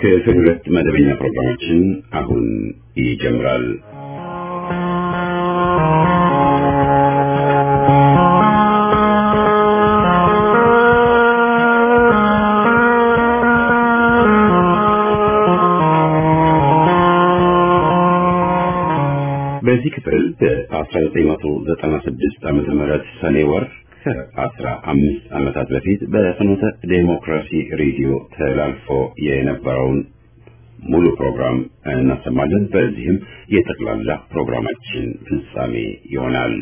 ክፍል ሁለት መደበኛ ፕሮግራማችን አሁን ይጀምራል። በዚህ ክፍል በ1996 ዓመተ ምህረት ሰኔ ወር ከአስራ አምስት ዓመታት በፊት በፍኖተ ዴሞክራሲ ሬዲዮ ተላልፎ የነበረውን ሙሉ ፕሮግራም እናሰማለን። በዚህም የጠቅላላ ፕሮግራማችን ፍጻሜ ይሆናል።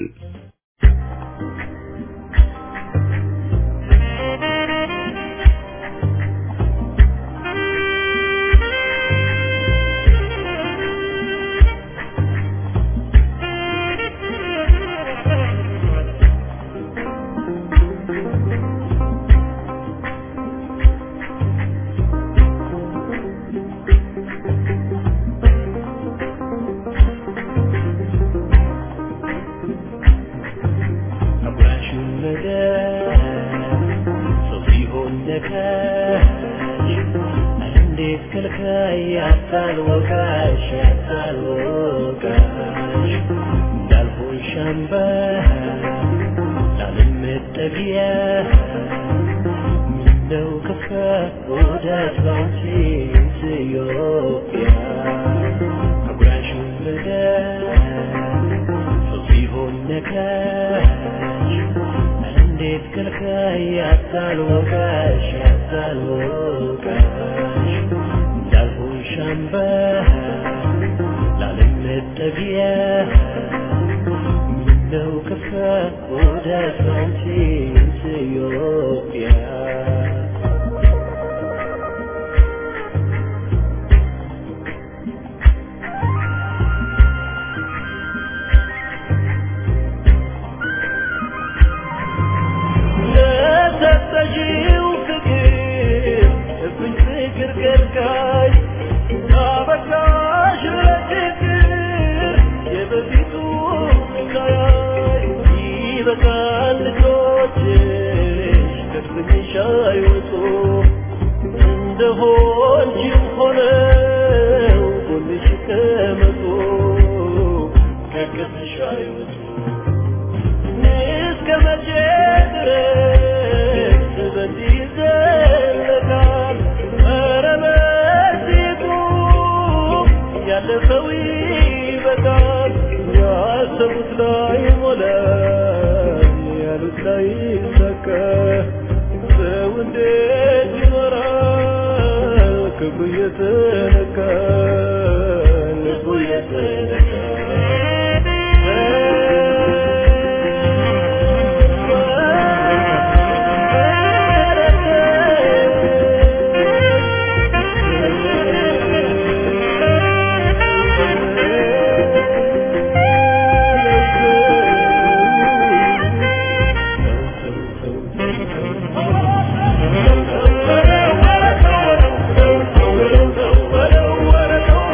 Oh,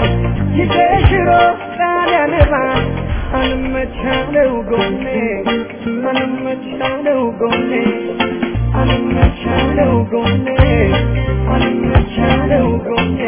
ይገሽሮ ጣሊያንባ አንመቻለው ጎኔ አንመቻለው ጎኔ አንመቻለው ጎኔ አንመቻለው ጎኔ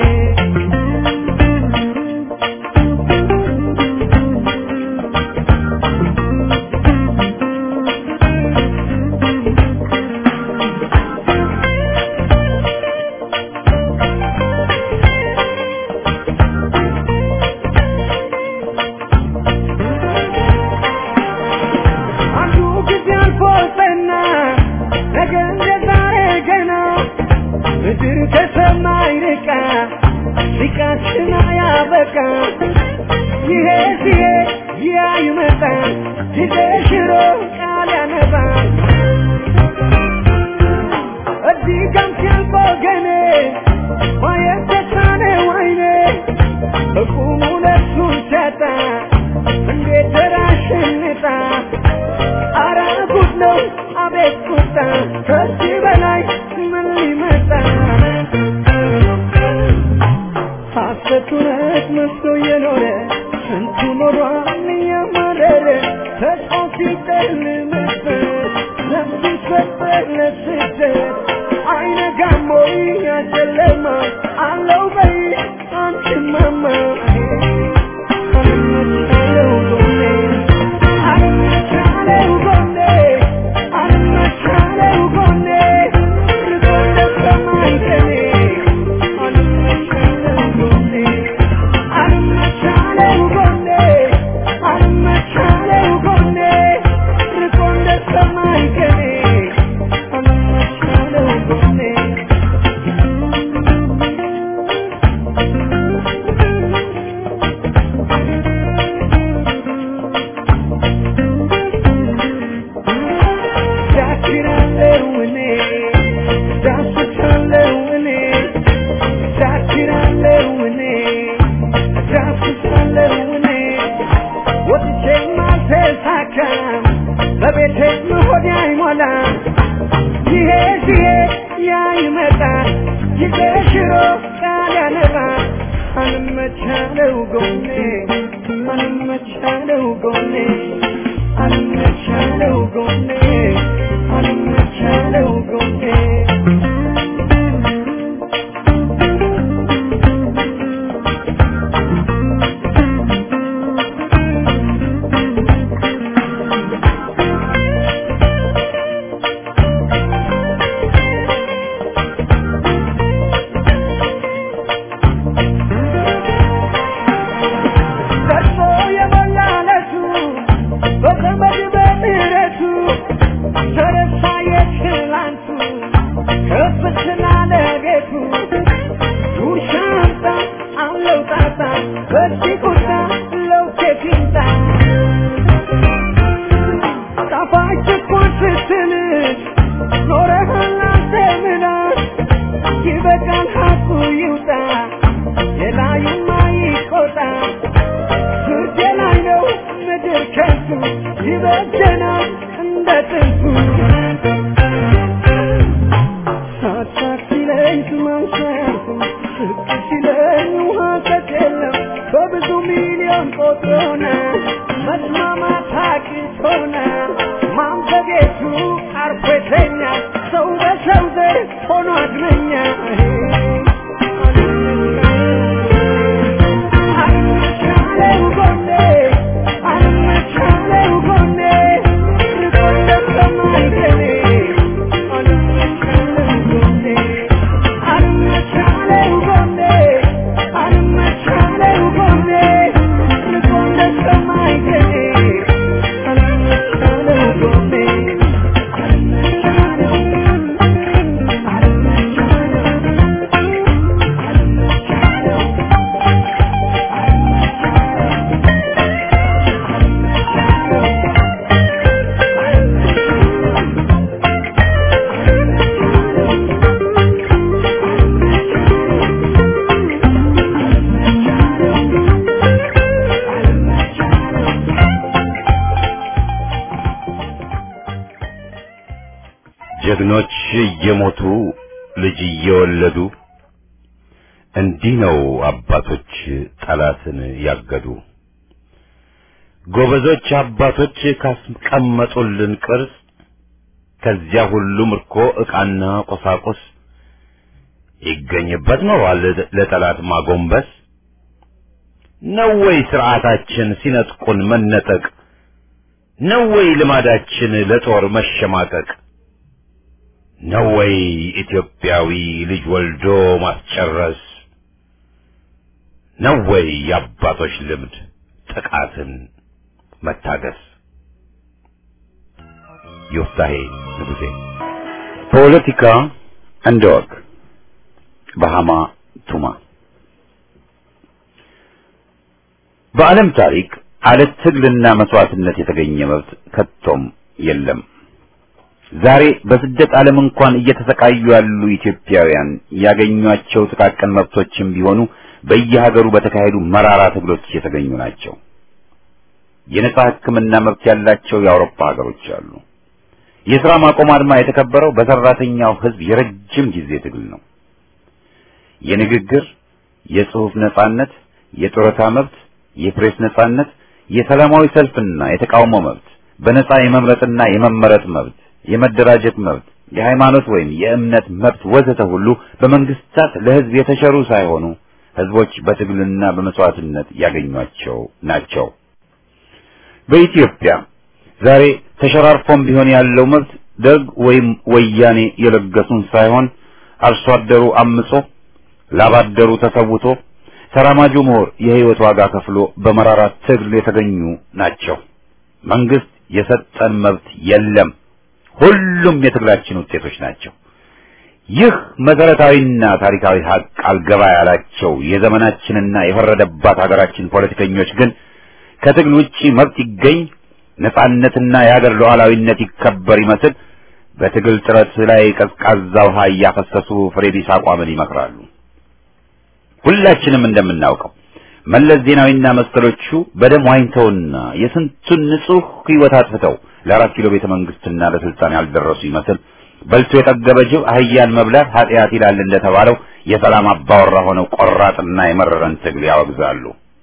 አንዱ ጊዜ አልፎትና ነገ እንደ ዛሬ ገና ምድር ከሰማይ ርቃ ሊቃችን አያበቃ ይሄ ሲሄድ ያ ይመጣል ጊዜ ሽሮ ቃል ያነባል እዚህ ጋም ሲያልፍ ወገኔ ማየት ተሳነው አይኔ በቁሙ ነፍሱን ሲያጣ እንዴት ተራሽንጣ አረ ጉድ ነው አቤት ቁጣ ከዚህ በላይ ምን ሊመጣ ሐሰት እውነት መስሎ የኖረ ስንቱ ኖሯል እያማረረ ተስፋ ሲጨልምበት ነፍሱ ሲሰበር ለስደት አይነጋም ወይ ያ ጨለማ አለው በይ አንቺማማ አልመቻለው ጎኔ አልመቻለው ጎኔ አልመቻለው ጎኔ ርቆ እንደሰማይ ቀኔ አልመቻለው ጎኔ አልመቻለው ጎኔ አልመቻለው ጎኔ ርቆ እንደሰማይ ቀኔ አልመቻለው ጎኔ ዳክራለው እኔ ዳስቻለው እኔ ዳክራለው እኔ ዳስቻለው እኔ ወጥቼም አልተሳካም በቤቴም ሆዴ አይሞላም ይሄ ሲሄድ ያ ይመጣል ይሄ ሽሮ ቃል ያነባል አልመቻለው ጎኔ አልመቻለው ጎኔ አልመቻለው ጎኔ አልመቻለው ጎኔ ደርሶ የሞላለቱ በዘመድ በምሕረቱ ተረሳ የትላንቱ ከፍ ስላለ ቤቱ ዱር ሻንጣ አለው ጣጣ በዚህ ቁጣ ለውኬት ይምጣ ጣፋጭ እኮ ስትልሽ ኖረሃል አንተ ምናስ ይበቃል ሀቁ ይውጣ የላዩማ ይቆጣ ፍርድ ላይ ነው ምድር ከንቱ ይበጀናል እንደ ጥንቱ ሳሳት ሲለኝ ማንሳት ስቅ ሲለኝ ውሃ ሰጥ የለም በብዙ ሚሊዮን ቆጥሮና መስማማት አቅቶና ማንበቤቱ አርፎ የተኛ ሰው በሰው ዘር ሆኖ አድመኛ አልመቻለው ጎኔ አልመቻለው ጎኔ ርቆ እንደሰማይ ቀኔ አልመቻለው ጎኔ አልመቻለው ጎኔ አልመቻለው ጎኔ ርቆ እንደሰማይ ቀኔ አልመቻለው ጎኔ አልመቻለው አልመቻለው አልመቻለው ጀግኖች እየሞቱ ልጅ እየወለዱ እንዲህ ነው አባቶች ጠላትን ያገዱ። ጎበዞች አባቶች ካስቀመጡልን ቅርስ ከዚያ ሁሉ ምርኮ ዕቃና ቁሳቁስ ይገኝበት ኖሯል ለጠላት ማጎንበስ ነው ወይ ስርዓታችን ሲነጥቁን መነጠቅ ነው ወይ ልማዳችን ለጦር መሸማቀቅ ነው ወይ ኢትዮጵያዊ ልጅ ወልዶ ማስጨረስ ነው ወይ የአባቶች ልምድ ጥቃትን መታገስ ዮፍታሄ ንጉሴ ፖለቲካ እንደ ወግ በሃማ ቱማ በዓለም ታሪክ አለ ትግልና መስዋዕትነት የተገኘ መብት ከቶም የለም። ዛሬ በስደት ዓለም እንኳን እየተሰቃዩ ያሉ ኢትዮጵያውያን ያገኟቸው ጥቃቅን መብቶችም ቢሆኑ በየሀገሩ በተካሄዱ መራራ ትግሎች የተገኙ ናቸው። የነጻ ሕክምና መብት ያላቸው የአውሮፓ ሀገሮች አሉ። የሥራ ማቆም አድማ የተከበረው በሰራተኛው ሕዝብ የረጅም ጊዜ ትግል ነው። የንግግር፣ የጽሑፍ ነጻነት፣ የጡረታ መብት፣ የፕሬስ ነጻነት፣ የሰላማዊ ሰልፍና የተቃውሞ መብት፣ በነጻ የመምረጥና የመመረጥ መብት፣ የመደራጀት መብት፣ የሃይማኖት ወይም የእምነት መብት ወዘተ ሁሉ በመንግስታት ለሕዝብ የተሸሩ ሳይሆኑ ሕዝቦች በትግልና በመስዋዕትነት ያገኟቸው ናቸው። በኢትዮጵያ ዛሬ ተሸራርፎም ቢሆን ያለው መብት ደርግ ወይም ወያኔ የለገሱን ሳይሆን አርሶ አደሩ አምጾ ላባደሩ ተሰውቶ ተራማጁ ምሁር የህይወት ዋጋ ከፍሎ በመራራ ትግል የተገኙ ናቸው። መንግስት የሰጠን መብት የለም። ሁሉም የትግላችን ውጤቶች ናቸው። ይህ መሰረታዊና ታሪካዊ ሀቅ አልገባ ያላቸው የዘመናችንና የፈረደባት ሀገራችን ፖለቲከኞች ግን ከትግል ውጪ መብት ይገኝ ነጻነትና የሀገር ሉዓላዊነት ይከበር ይመስል በትግል ጥረት ላይ ቀዝቃዛ ውሃ እያፈሰሱ ፍሬ ቢስ አቋምን ይመክራሉ። ሁላችንም እንደምናውቀው መለስ ዜናዊና መሰሎቹ በደም ዋኝተውና የስንቱን ንጹህ ህይወት አጥፍተው ለአራት ኪሎ ቤተ መንግስትና ለስልጣን ያልደረሱ ይመስል በልቶ የጠገበ ጅብ አህያን መብላት ኃጢአት ይላል እንደተባለው የሰላም አባወራ ሆነው ቆራጥና የመረረን ትግል ያወግዛሉ።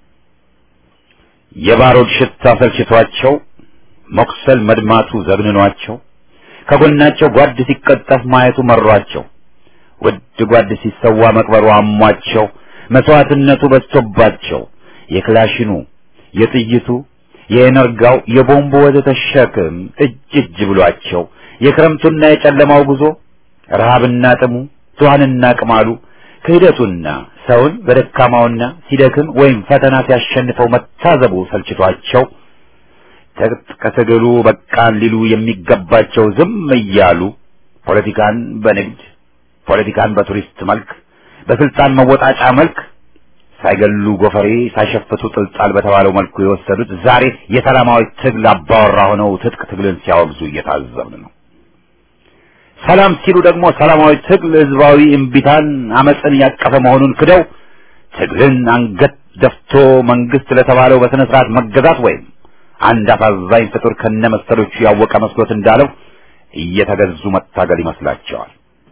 የባሮድ ሽታ ሰልችቷቸው መቁሰል መድማቱ ዘግንኗቸው ከጎናቸው ጓድ ሲቀጠፍ ማየቱ መሯቸው ውድ ጓድ ሲሰዋ መቅበሩ አሟቸው መስዋዕትነቱ በዝቶባቸው የክላሽኑ የጥይቱ የኤነርጋው የቦምቡ ወዘተ ሸክም እጅ እጅ ብሏቸው የክረምቱና የጨለማው ጉዞ ረሃብና ጥሙ ትኋንና ቅማሉ ክህደቱና ሰውን በደካማውና ሲደክም ወይም ፈተና ሲያሸንፈው መታዘቡ ሰልችቷቸው ትጥቅ ትግሉ በቃን ሊሉ የሚገባቸው ዝም እያሉ ፖለቲካን በንግድ ፖለቲካን በቱሪስት መልክ በስልጣን መወጣጫ መልክ ሳይገሉ ጎፈሬ ሳይሸፍቱ ጥልጣል በተባለው መልኩ የወሰዱት ዛሬ የሰላማዊ ትግል አባወራ ሆነው ትጥቅ ትግልን ሲያወግዙ እየታዘብን ነው። ሰላም ሲሉ ደግሞ ሰላማዊ ትግል ህዝባዊ እምቢታን አመፅን ያቀፈ መሆኑን ክደው ትግልን አንገት ደፍቶ መንግስት ለተባለው በስነ ስርዓት መገዛት ወይም አንድ አሳዛኝ ፍጡር ከነመሰሎቹ ያወቀ መስሎት እንዳለው እየተገዙ መታገል ይመስላቸዋል።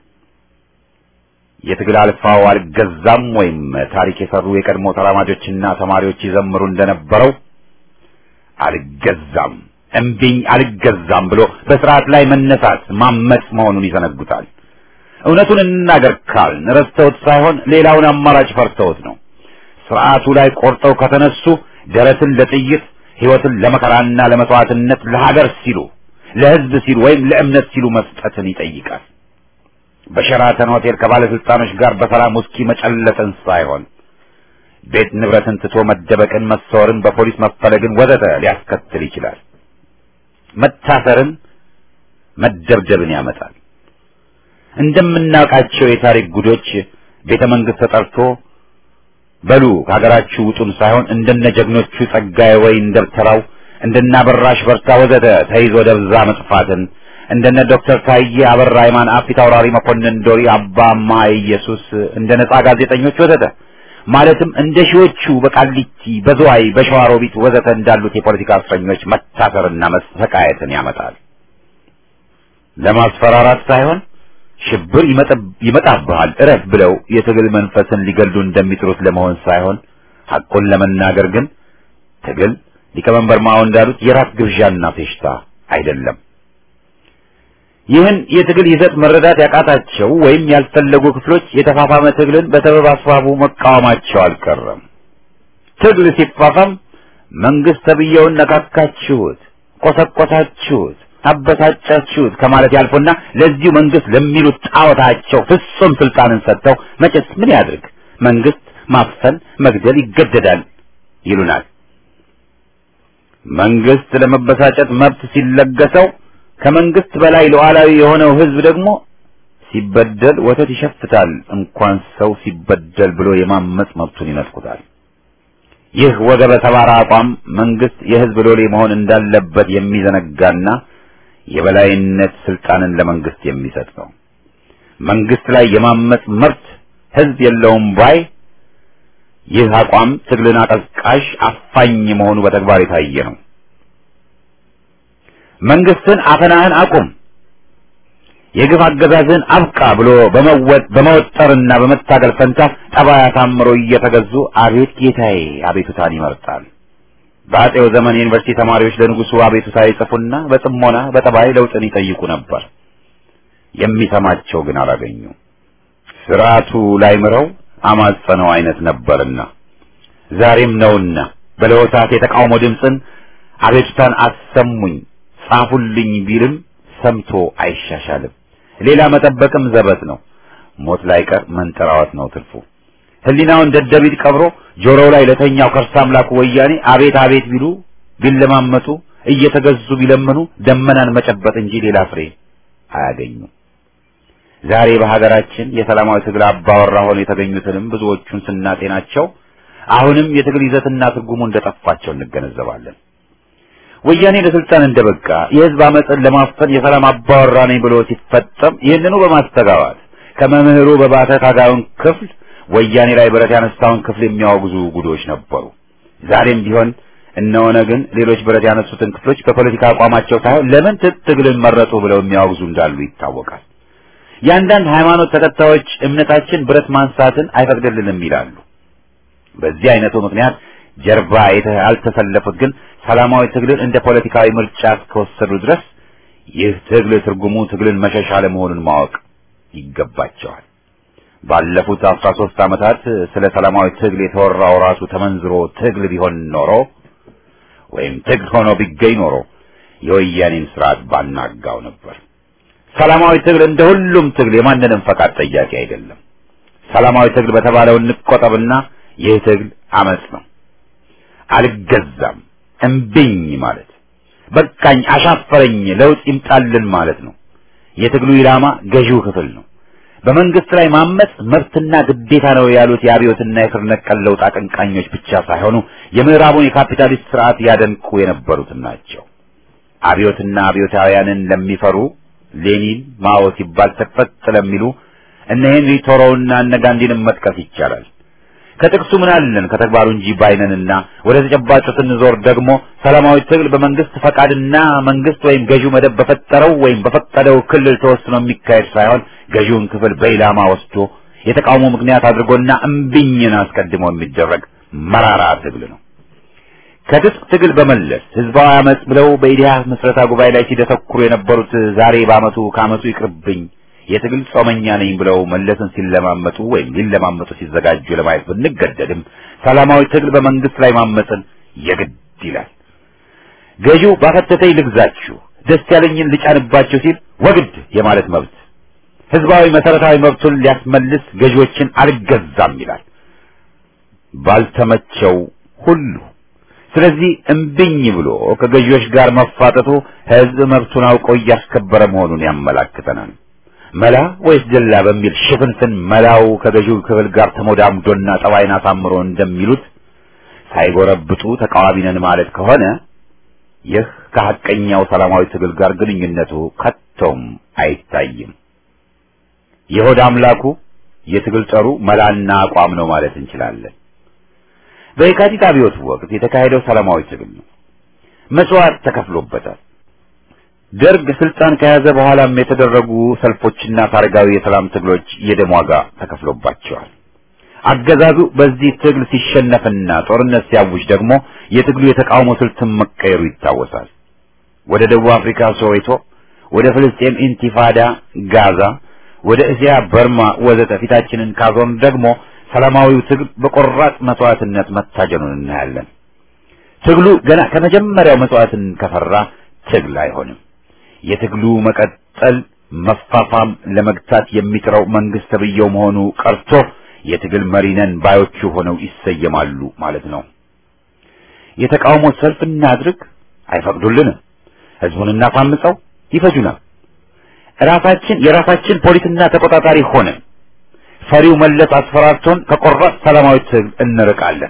የትግል አልፋው አልገዛም ወይም ታሪክ የሰሩ የቀድሞ ተራማጆችና ተማሪዎች ይዘምሩ እንደነበረው አልገዛም እምቢኝ አልገዛም ብሎ በስርዓት ላይ መነሳት ማመጽ መሆኑን ይዘነጉታል። እውነቱን እንናገር ካልን ረስተውት ሳይሆን ሌላውን አማራጭ ፈርተውት ነው። ስርዓቱ ላይ ቆርጠው ከተነሱ ደረትን ለጥይት ህይወትን ለመከራና ለመስዋዕትነት ለሀገር ሲሉ ለህዝብ ሲሉ ወይም ለእምነት ሲሉ መስጠትን ይጠይቃል። በሸራተን ሆቴል ከባለስልጣኖች ጋር በሰላም ውስኪ መጨለጥን ሳይሆን ቤት ንብረትን ትቶ መደበቅን፣ መሰወርን፣ በፖሊስ መፈለግን ወዘተ ሊያስከትል ይችላል። መታሰርን፣ መደብደብን ያመጣል። እንደምናውቃቸው የታሪክ ጉዶች ቤተ መንግስት ተጠርቶ በሉ ከሀገራችሁ ውጡን ሳይሆን እንደነ ጀግኖቹ ጸጋዬ ወይን ደብተራው እንደነ አበራሽ በርታ ወዘተ ተይዞ ደብዛ መጥፋትን እንደነ ዶክተር ታዬ አበራ ሃይማን አፊት አውራሪ መኮንን ዶሪ አባማ ኢየሱስ እንደ ነጻ ጋዜጠኞች ወዘተ ማለትም እንደ ሺዎቹ በቃሊቲ በዝዋይ በሸዋሮቢት ወዘተ እንዳሉት የፖለቲካ እስረኞች መታሰርና መሰቃየትን ያመጣል። ለማስፈራራት ሳይሆን ሽብር ይመጣብሃል እረፍ ብለው የትግል መንፈስን ሊገሉ እንደሚጥሩት ለመሆን ሳይሆን ሐቁን ለመናገር ግን ትግል ሊቀመንበር ማኦ እንዳሉት የራት ግብዣና ፌሽታ አይደለም። ይህን የትግል ይዘት መረዳት ያቃታቸው ወይም ያልፈለጉ ክፍሎች የተፋፋመ ትግልን በሰበብ አስባቡ መቃወማቸው አልቀረም። ትግል ሲፋፋም መንግስት ተብዬውን ነካካችሁት፣ ቆሰቆሳችሁት፣ አበሳጫችሁት ከማለት ያልፎና ለዚሁ መንግስት ለሚሉት ጣዖታቸው ፍጹም ስልጣንን ሰጥተው መቼስ ምን ያድርግ መንግስት ማፈን መግደል ይገደዳል ይሉናል። መንግስት ለመበሳጨት መብት ሲለገሰው ከመንግስት በላይ ሉዓላዊ የሆነው ህዝብ ደግሞ ሲበደል ወተት ይሸፍታል። እንኳን ሰው ሲበደል ብሎ የማመጽ መብቱን ይነጥቁታል። ይህ ወገበ ሰባራ አቋም መንግስት የህዝብ ሎሌ መሆን እንዳለበት የሚዘነጋና የበላይነት ስልጣንን ለመንግስት የሚሰጥ ነው። መንግስት ላይ የማመጽ መብት ህዝብ የለውም ባይ ይህ አቋም ትግልን አቀዝቃዥ አፋኝ መሆኑ በተግባር የታየ ነው። መንግስትን አፈናህን አቁም፣ የግፍ አገዛዝን አብቃ ብሎ በመወጠርና በመታገል ፈንታ ጠባይ አሳምሮ እየተገዙ አቤት ጌታዬ አቤቱታን ይመርጣል። በአጼው ዘመን የዩኒቨርሲቲ ተማሪዎች ለንጉሱ አቤቱታ ይጽፉና በጥሞና በጠባይ ለውጥን ይጠይቁ ነበር። የሚሰማቸው ግን አላገኙ። ስርዓቱ ላይ ምረው አማጸነው አይነት ነበርና ዛሬም ነውና በለሆሳት የተቃውሞ ድምፅን አቤቱታን አሰሙኝ ጻፉልኝ ቢልም ሰምቶ አይሻሻልም። ሌላ መጠበቅም ዘበት ነው። ሞት ላይ ቀር መንጠራወት ነው ትርፉ። ህሊናውን ደደቢት ቀብሮ ጆሮው ላይ ለተኛው ከርሳ አምላኩ ወያኔ አቤት አቤት ቢሉ ቢለማመጡ እየተገዙ ቢለምኑ ደመናን መጨበጥ እንጂ ሌላ ፍሬ አያገኙም። ዛሬ በሀገራችን የሰላማዊ ትግል አባወራ ሆነው የተገኙትንም ብዙዎቹን ስናጤናቸው አሁንም የትግል ይዘትና ትርጉሙ እንደጠፋቸው እንገነዘባለን። ወያኔ ለስልጣን እንደበቃ የህዝብ አመፅን ለማፈን የሰላም አባወራ ነኝ ብሎ ሲፈጸም ይህንኑ በማስተጋባት ከመምህሩ በባተ ታጋዩን ክፍል ወያኔ ላይ ብረት ያነሳውን ክፍል የሚያወግዙ ጉዶች ነበሩ። ዛሬም ቢሆን እነሆነ ግን ሌሎች ብረት ያነሱትን ክፍሎች በፖለቲካ አቋማቸው ሳይሆን ለምን ትግልን መረጡ ብለው የሚያወግዙ እንዳሉ ይታወቃል። የአንዳንድ ሃይማኖት ተከታዮች እምነታችን ብረት ማንሳትን አይፈቅድልንም ይላሉ። በዚህ አይነቱ ምክንያት ጀርባ ያልተሰለፉት ግን ሰላማዊ ትግልን እንደ ፖለቲካዊ ምርጫ እስከወሰዱ ድረስ ይህ ትግል ትርጉሙ ትግልን መሸሻ ለመሆኑን ማወቅ ይገባቸዋል። ባለፉት አስራ ሦስት ዓመታት ስለ ሰላማዊ ትግል የተወራው ራሱ ተመንዝሮ ትግል ቢሆን ኖሮ ወይም ትግል ሆኖ ቢገኝ ኖሮ የወያኔን ስርዓት ባናጋው ነበር። ሰላማዊ ትግል እንደ ሁሉም ትግል የማንንም ፈቃድ ጠያቂ አይደለም። ሰላማዊ ትግል በተባለው እንቆጠብና ይህ ትግል አመጽ ነው። አልገዛም እምቢኝ ማለት በቃኝ፣ አሻፈረኝ፣ ለውጥ ይምጣልን ማለት ነው። የትግሉ ኢላማ ገዢው ክፍል ነው። በመንግስት ላይ ማመጽ መብትና ግዴታ ነው ያሉት የአብዮትና የስር ነቀል ለውጥ አቀንቃኞች ብቻ ሳይሆኑ የምዕራቡን የካፒታሊስት ስርዓት ያደንቁ የነበሩትም ናቸው። አብዮትና አብዮታውያንን ለሚፈሩ ሌኒን፣ ማኦ ሲባል ተፈጥ ለሚሉ እነ ሄንሪ ቶሮውና እነ ጋንዲንም መጥቀስ ይቻላል። ከጥቅሱ ምን አለን ከተግባሩ እንጂ ባይነንና ወደ ተጨባጩ ስንዞር ደግሞ ሰላማዊ ትግል በመንግስት ፈቃድና መንግስት ወይም ገዢው መደብ በፈጠረው ወይም በፈቀደው ክልል ተወስኖ የሚካሄድ ሳይሆን ገዢውን ክፍል በኢላማ ወስዶ የተቃውሞ ምክንያት አድርጎና እምቢኝን አስቀድሞ የሚደረግ መራራ ትግል ነው። ከትጥቅ ትግል በመለስ ህዝባዊ አመጽ ብለው በኢዲያ ምስረታ ጉባኤ ላይ ሲደተኩሩ የነበሩት ዛሬ በአመቱ ከአመቱ ይቅርብኝ የትግል ጾመኛ ነኝ ብለው መለስን ሲለማመጡ ወይም ሊለማመጡ ሲዘጋጁ ለማየት ብንገደድም ሰላማዊ ትግል በመንግስት ላይ ማመፅን የግድ ይላል። ገዢው ባፈተተኝ ልግዛችሁ፣ ደስ ያለኝን ልጫንባችሁ ሲል ወግድ የማለት መብት፣ ህዝባዊ መሰረታዊ መብቱን ሊያስመልስ ገዢዎችን አልገዛም ይላል ባልተመቸው ሁሉ። ስለዚህ እምቢኝ ብሎ ከገዢዎች ጋር መፋጠጡ ህዝብ መብቱን አውቆ እያስከበረ መሆኑን ያመላክተናል። መላ ወይስ ደላ በሚል ሽፍንፍን መላው ከገዢው ክፍል ጋር ተሞዳምዶና ጠባይን አሳምሮ እንደሚሉት ሳይጎረብጡ ተቃዋሚ ነን ማለት ከሆነ ይህ ከሐቀኛው ሰላማዊ ትግል ጋር ግንኙነቱ ከቶም አይታይም። የሆድ አምላኩ የትግል ጠሩ መላና አቋም ነው ማለት እንችላለን። በየካቲት አብዮት ወቅት የተካሄደው ሰላማዊ ትግል ነው። መስዋዕት ተከፍሎበታል። ደርግ ስልጣን ከያዘ በኋላም የተደረጉ ሰልፎችና ታሪካዊ የሰላም ትግሎች የደም ዋጋ ተከፍሎባቸዋል። አገዛዙ በዚህ ትግል ሲሸነፍና ጦርነት ሲያውጅ ደግሞ የትግሉ የተቃውሞ ስልትም መቀየሩ ይታወሳል። ወደ ደቡብ አፍሪካ ሶዌቶ፣ ወደ ፍልስጤም ኢንቲፋዳ ጋዛ፣ ወደ እስያ በርማ ወዘተ ፊታችንን ካዞን ደግሞ ሰላማዊው ትግል በቆራጥ መስዋዕትነት መታጀኑን እናያለን። ትግሉ ገና ከመጀመሪያው መስዋዕትን ከፈራ ትግል አይሆንም። የትግሉ መቀጠል መፋፋም ለመግታት የሚጥረው መንግስት ተብየው መሆኑ ቀርቶ የትግል መሪ ነን ባዮቹ ሆነው ይሰየማሉ ማለት ነው። የተቃውሞ ሰልፍ እናድርግ፣ አይፈቅዱልንም። ህዝቡን እናሳምፀው፣ ይፈጁናል። ራሳችን የራሳችን ፖሊስና ተቆጣጣሪ ሆነን ፈሪው መለስ አስፈራርቶን ከቆራጥ ሰላማዊ ትግል እንርቃለን።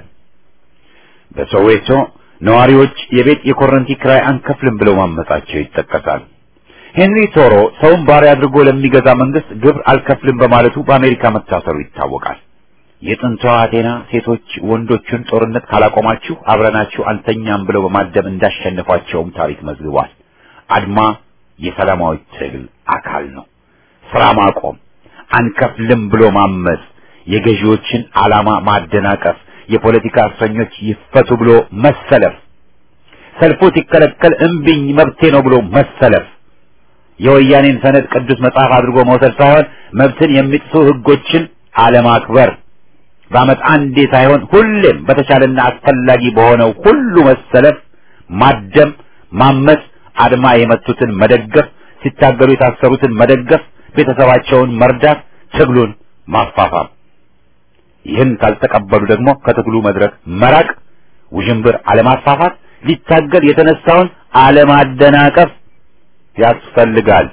በሶዌቶ ነዋሪዎች የቤት የኮረንቲ ክራይ አንከፍልም ብለው ማመጻቸው ይጠቀሳል። ሄንሪ ቶሮ ሰውን ባሪያ አድርጎ ለሚገዛ መንግስት ግብር አልከፍልም በማለቱ በአሜሪካ መታሰሩ ይታወቃል። የጥንቷ አቴና ሴቶች ወንዶቹን ጦርነት ካላቆማችሁ አብረናችሁ አንተኛም ብለው በማደም እንዳሸነፏቸውም ታሪክ መዝግቧል። አድማ የሰላማዊ ትግል አካል ነው። ስራ ማቆም፣ አንከፍልም ብሎ ማመጽ፣ የገዢዎችን ዓላማ ማደናቀፍ፣ የፖለቲካ እስረኞች ይፈቱ ብሎ መሰለፍ፣ ሰልፉ ሲከለከል እምቢኝ መብቴ ነው ብሎ መሰለፍ የወያኔን ሰነድ ቅዱስ መጽሐፍ አድርጎ መውሰድ ሳይሆን መብትን የሚጥሱ ህጎችን አለማክበር፣ በዓመት አንዴ ሳይሆን ሁሌም በተቻለና አስፈላጊ በሆነው ሁሉ መሰለፍ፣ ማደም፣ ማመጽ፣ አድማ የመቱትን መደገፍ፣ ሲታገሉ የታሰሩትን መደገፍ፣ ቤተሰባቸውን መርዳት፣ ትግሉን ማፋፋም። ይህን ካልተቀበሉ ደግሞ ከትግሉ መድረክ መራቅ፣ ውዥንብር አለማፋፋት፣ ሊታገል የተነሳውን አለማደናቀፍ ያስፈልጋል።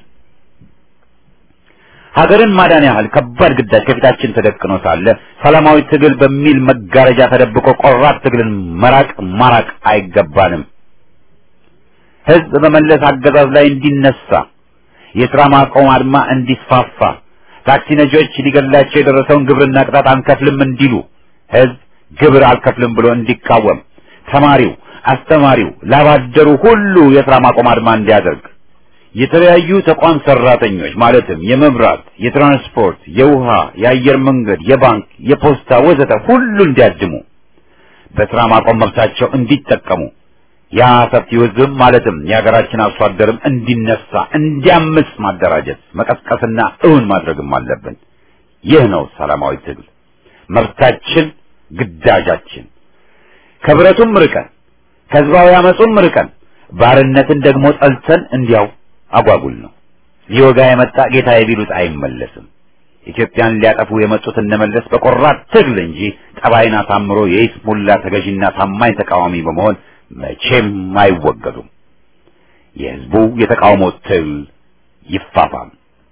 ሀገርን ማዳን ያህል ከባድ ግዳጅ ከፊታችን ተደቅኖ ሳለ ሰላማዊ ትግል በሚል መጋረጃ ተደብቆ ቆራጥ ትግልን መራቅ ማራቅ አይገባንም። ህዝብ በመለስ አገዛዝ ላይ እንዲነሳ፣ የሥራ ማቆም አድማ እንዲስፋፋ፣ ታክሲ ነጂዎች ሊገድላቸው የደረሰውን ግብርና ቅጣት አንከፍልም እንዲሉ፣ ህዝብ ግብር አልከፍልም ብሎ እንዲቃወም፣ ተማሪው፣ አስተማሪው፣ ላባደሩ ሁሉ የሥራ ማቆም አድማ እንዲያደርግ የተለያዩ ተቋም ሰራተኞች ማለትም የመብራት፣ የትራንስፖርት፣ የውሃ፣ የአየር መንገድ፣ የባንክ፣ የፖስታ ወዘተ ሁሉ እንዲያድሙ በስራ ማቆም መብታቸው እንዲጠቀሙ ያ ሰፊው ህዝብም ማለትም የሀገራችን አርሶ አደርም እንዲነሳ እንዲያምስ ማደራጀት መቀስቀስና እውን ማድረግም አለብን። ይህ ነው ሰላማዊ ትግል መብታችን፣ ግዳጃችን። ከብረቱም ርቀን ከህዝባዊ አመፁም ርቀን ባርነትን ደግሞ ጠልተን እንዲያው አጓጉል ነው። ሊወጋ የመጣ ጌታዬ ቢሉት አይመለስም። ኢትዮጵያን ሊያጠፉ የመጡት እነመለስ በቆራጥ ትግል እንጂ ጠባይን አሳምሮ የይስሙላ ተገዥና ታማኝ ተቃዋሚ በመሆን መቼም አይወገዱም። የህዝቡ የተቃውሞ ትግል ይፋፋም።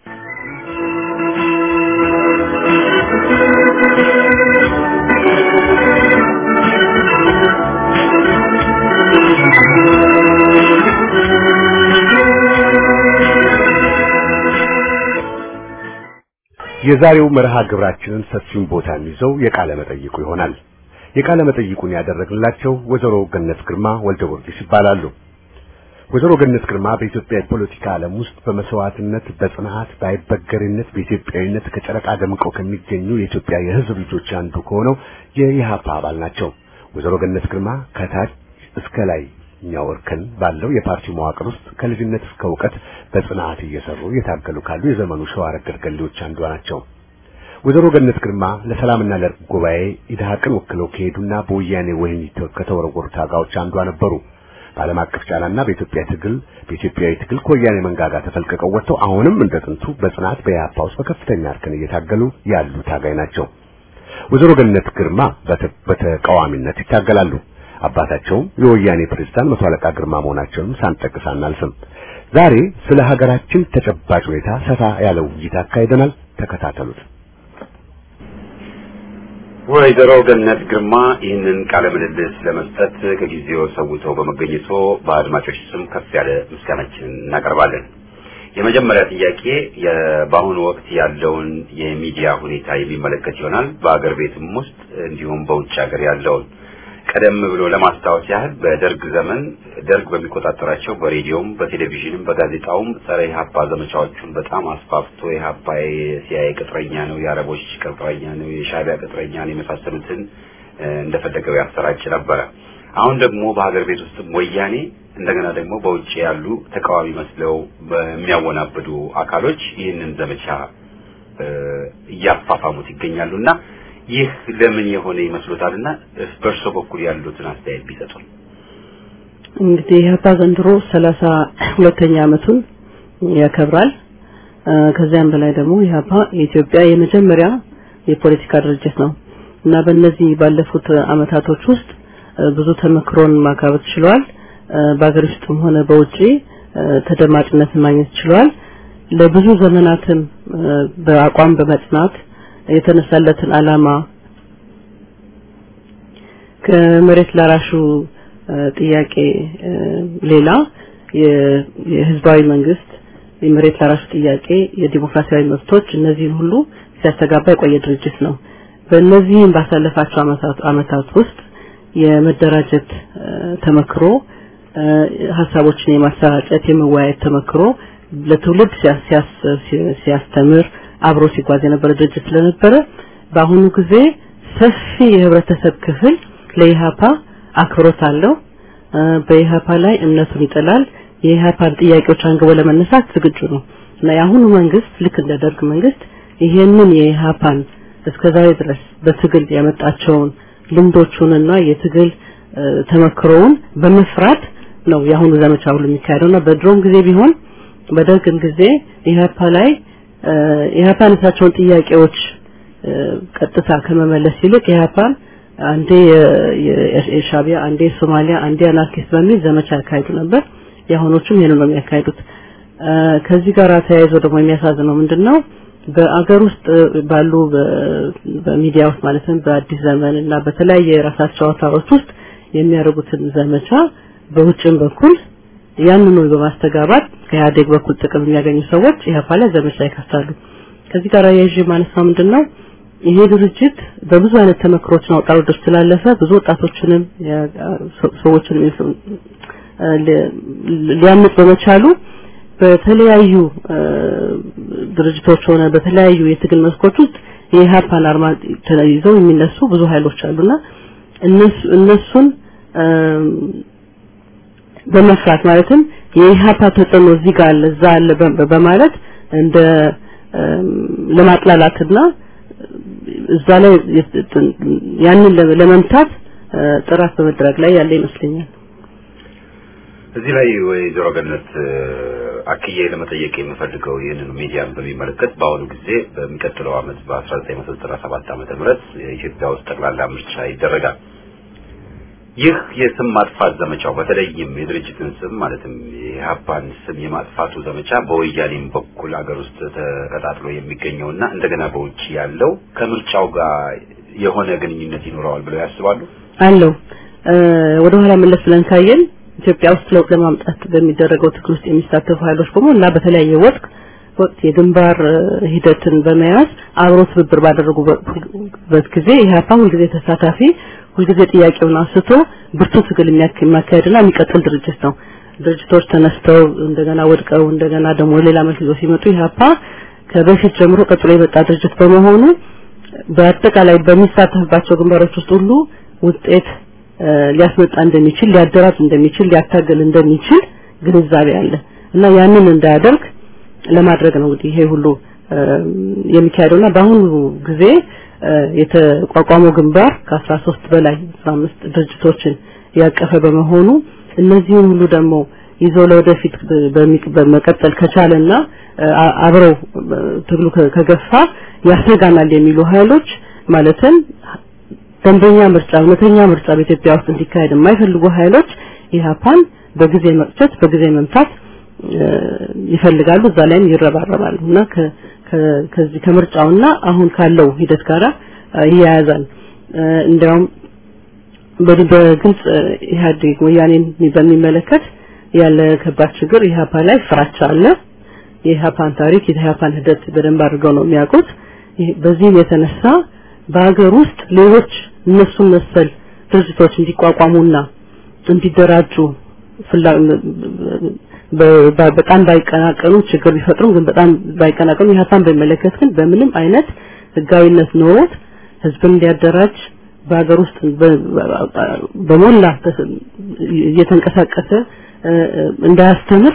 የዛሬው መርሃ ግብራችንን ሰፊውን ቦታ የሚይዘው የቃለ መጠይቁ ይሆናል። የቃለ መጠይቁን ያደረግንላቸው ወይዘሮ ገነት ግርማ ወልደ ጊዮርጊስ ይባላሉ። ወይዘሮ ገነት ግርማ በኢትዮጵያ የፖለቲካ ዓለም ውስጥ በመስዋዕትነት፣ በጽናት፣ በአይበገሬነት፣ በኢትዮጵያዊነት ከጨረቃ ደምቀው ከሚገኙ የኢትዮጵያ የህዝብ ልጆች አንዱ ከሆነው የኢህአፓ አባል ናቸው። ወይዘሮ ገነት ግርማ ከታች እስከ ላይ እኛው እርከን ባለው የፓርቲው መዋቅር ውስጥ ከልጅነት እስከ እውቀት በጽናት እየሰሩ እየታገሉ ካሉ የዘመኑ ሸዋ ረገድ ገሌዎች አንዷ ናቸው። ወይዘሮ ገነት ግርማ ለሰላምና ለእርቅ ጉባኤ ኢድሃቅን ወክለው ከሄዱና በወያኔ ወህኒ ከተወረወሩ ታጋዮች አንዷ ነበሩ። በዓለም አቀፍ ጫናና በኢትዮጵያ ትግል በኢትዮጵያዊ ትግል ከወያኔ መንጋጋ ተፈልቅቀው ወጥተው አሁንም እንደ ጥንቱ በጽናት በኢህአፓ ውስጥ በከፍተኛ እርከን እየታገሉ ያሉ ታጋይ ናቸው። ወይዘሮ ገነት ግርማ በተቃዋሚነት ይታገላሉ። አባታቸውም የወያኔ ፕሬዝዳንት መቶ አለቃ ግርማ መሆናቸውንም ሳንጠቅስ አናልፍም። ዛሬ ስለ ሀገራችን ተጨባጭ ሁኔታ ሰፋ ያለ ውይይት አካሂደናል። ተከታተሉት። ወይዘሮ ገነት ግርማ ይህንን ቃለ ምልልስ ለመስጠት ከጊዜው ሰውተው በመገኘቶ በአድማጮች ስም ከፍ ያለ ምስጋናችንን እናቀርባለን። የመጀመሪያ ጥያቄ በአሁኑ ወቅት ያለውን የሚዲያ ሁኔታ የሚመለከት ይሆናል። በአገር ቤትም ውስጥ እንዲሁም በውጭ ሀገር ያለውን ቀደም ብሎ ለማስታወስ ያህል በደርግ ዘመን ደርግ በሚቆጣጠራቸው በሬዲዮም በቴሌቪዥንም በጋዜጣውም ጸረ ኢህአፓ ዘመቻዎቹን በጣም አስፋፍቶ ኢህአፓ የሲአይኤ ቅጥረኛ ነው፣ የአረቦች ቅጥረኛ ነው፣ የሻዕቢያ ቅጥረኛ ነው የመሳሰሉትን እንደፈለገው ያሰራጭ ነበረ። አሁን ደግሞ በሀገር ቤት ውስጥም ወያኔ እንደገና ደግሞ በውጭ ያሉ ተቃዋሚ መስለው በሚያወናብዱ አካሎች ይህንን ዘመቻ እያፋፋሙት ይገኛሉና ይህ ለምን የሆነ ይመስሎታልና በእርሶ በኩል ያሉትን አስተያየት ቢሰጡን። እንግዲህ ኢህአፓ ዘንድሮ ሰላሳ ሁለተኛ ዓመቱን ያከብራል። ከዚያም በላይ ደግሞ ኢህአፓ የኢትዮጵያ የመጀመሪያ የፖለቲካ ድርጅት ነው እና በእነዚህ ባለፉት አመታቶች ውስጥ ብዙ ተመክሮን ማካበት ችሏል። በአገር ውስጥም ሆነ በውጪ ተደማጭነትን ማግኘት ችሏል። ለብዙ ዘመናትም በአቋም በመጽናት የተነሳለትን አላማ ከመሬት ላራሹ ጥያቄ ሌላ የህዝባዊ መንግስት የመሬት ላራሹ ጥያቄ የዲሞክራሲያዊ መብቶች እነዚህን ሁሉ ሲያስተጋባ የቆየ ድርጅት ነው። በእነዚህም ባሳለፋቸው አመታት ውስጥ የመደራጀት ተመክሮ ሀሳቦችን የማሰራጨት የመወያየት ተመክሮ ለትውልድ ሲያስተምር አብሮ ሲጓዝ የነበረ ድርጅት ስለነበረ በአሁኑ ጊዜ ሰፊ የህብረተሰብ ክፍል ለኢሃፓ አክብሮት አለው። በኢሃፓ ላይ እምነቱን ይጥላል። የኢሃፓን ጥያቄዎች አንግቦ ለመነሳት ዝግጁ ነው እና የአሁኑ መንግስት ልክ እንደ ደርግ መንግስት ይሄንን የኢሃፓን እስከዛሬ ድረስ በትግል ያመጣቸውን ልምዶቹንና የትግል ተመክሮውን በመፍራት ነው የአሁኑ ዘመቻ ሁሉ የሚካሄደውና በድሮም ጊዜ ቢሆን በደርግም ጊዜ ኢህአፓ ላይ ኢህአፓ ያነሳቸውን ጥያቄዎች ቀጥታ ከመመለስ ይልቅ ኢህአፓን አንዴ የሻቢያ አንዴ የሶማሊያ አንዴ አናርኪስት በሚል ዘመቻ ያካሂዱ ነበር። የአሁኖቹም ይሄንን ነው የሚያካሂዱት። ከዚህ ጋር ተያይዞ ደግሞ የሚያሳዝነው ምንድነው በአገር ውስጥ ባሉ በሚዲያ ውስጥ ማለትም በአዲስ ዘመን እና በተለያየ የራሳቸው አውታሮች ውስጥ የሚያደርጉትን ዘመቻ በውጭም በኩል ያንኑ በማስተጋባት ከኢህአዴግ በኩል ጥቅም የሚያገኙ ሰዎች ኢህአፓ ላይ ዘመቻ ይከፍታሉ። ከዚህ ጋር የይዤ ማነሳው ምንድነው ይሄ ድርጅት በብዙ አይነት ተመክሮችን አውጣ ውረዶች ስላለፈ ብዙ ወጣቶችንም ሰዎችንም ሊያምጥ በመቻሉ በተለያዩ ድርጅቶች ሆነ በተለያዩ የትግል መስኮች ውስጥ የኢህአፓን አርማ ይዘው የሚነሱ ብዙ ኃይሎች አሉና እነሱ እነሱን በመፍራት ማለትም የኢህአፓ ተጽዕኖ እዚህ ጋር አለ እዛ አለ በማለት እንደ ለማጥላላትና እዛ ላይ ያንን ለመምታት ጥራት በመድረግ ላይ ያለ ይመስለኛል። እዚህ ላይ ወይዘሮ ገነት አክዬ ለመጠየቅ የምፈልገው ይህንን ሚዲያን በሚመለከት በአሁኑ ጊዜ በሚቀጥለው ዓመት በ1997 ዓመተ ምህረት የኢትዮጵያ ውስጥ ጠቅላላ ምርጫ ይደረጋል። ይህ የስም ማጥፋት ዘመቻው በተለይም የድርጅትን ስም ማለትም የኢህአፓን ስም የማጥፋቱ ዘመቻ በወያኔም በኩል አገር ውስጥ ተቀጣጥሎ የሚገኘውና እንደገና በውጭ ያለው ከምርጫው ጋር የሆነ ግንኙነት ይኖረዋል ብለው ያስባሉ? አለው። ወደ ኋላ መለስ ብለን ካየን ኢትዮጵያ ውስጥ ለውጥ ለማምጣት በሚደረገው ትግል ውስጥ የሚሳተፉ ኃይሎች በሙሉ እና በተለያየ ወቅት ወቅት የግንባር ሂደትን በመያዝ አብሮ ትብብር ባደረጉበት ጊዜ ኢህአፓ ሁልጊዜ ተሳታፊ ሁልጊዜ ጥያቄውን አንስቶ ብርቱ ትግል የሚያካሄድና የሚቀጥል ድርጅት ነው። ድርጅቶች ተነስተው እንደገና ወድቀው እንደገና ደግሞ ሌላ መልክ ይዘው ሲመጡ ኢህአፓ ከበፊት ጀምሮ ቀጥሎ የመጣ ድርጅት በመሆኑ በአጠቃላይ በሚሳተፍባቸው ግንባሮች ውስጥ ሁሉ ውጤት ሊያስመጣ እንደሚችል ሊያደራጅ እንደሚችል ሊያታገል እንደሚችል ግንዛቤ አለ እና ያንን እንዳያደርግ ለማድረግ ነው እንግዲህ ይሄ ሁሉ የሚካሄደውና በአሁኑ ጊዜ የተቋቋመው ግንባር ከ13 በላይ 15 ድርጅቶችን ያቀፈ በመሆኑ እነዚህን ሁሉ ደግሞ ይዞ ለወደፊት በመቀጠል ከቻለና አብረው ትግሉ ከገፋ ያሰጋናል የሚሉ ኃይሎች ማለትም ደንበኛ ምርጫ እውነተኛ ምርጫ በኢትዮጵያ ውስጥ እንዲካሄድ የማይፈልጉ ኃይሎች ኢህአፓን በጊዜ መቅጨት በጊዜ መምታት ይፈልጋሉ እዛ ላይም ይረባረባሉ እና ከዚህ ከምርጫውና አሁን ካለው ሂደት ጋራ ይያያዛል እንዲያውም በግልጽ ኢህአዴግ ወያኔን በሚመለከት ያለ ከባድ ችግር ኢህአፓ ላይ ፍራቻ አለ የኢህአፓን ታሪክ የኢህአፓን ሂደት በደንብ አድርገው ነው የሚያውቁት በዚህም የተነሳ በሀገር ውስጥ ሌሎች እነሱን መሰል ድርጅቶች እንዲቋቋሙና እንዲደራጁ በጣም ባይቀናቀኑ ችግር ቢፈጥሩም ግን በጣም ባይቀናቀኑ የሀሳብ በሚመለከት ግን በምንም አይነት ህጋዊነት ኖሮት ህዝብን እንዲያደራጅ በሀገር ውስጥ በሞላ እየተንቀሳቀሰ እንዳያስተምር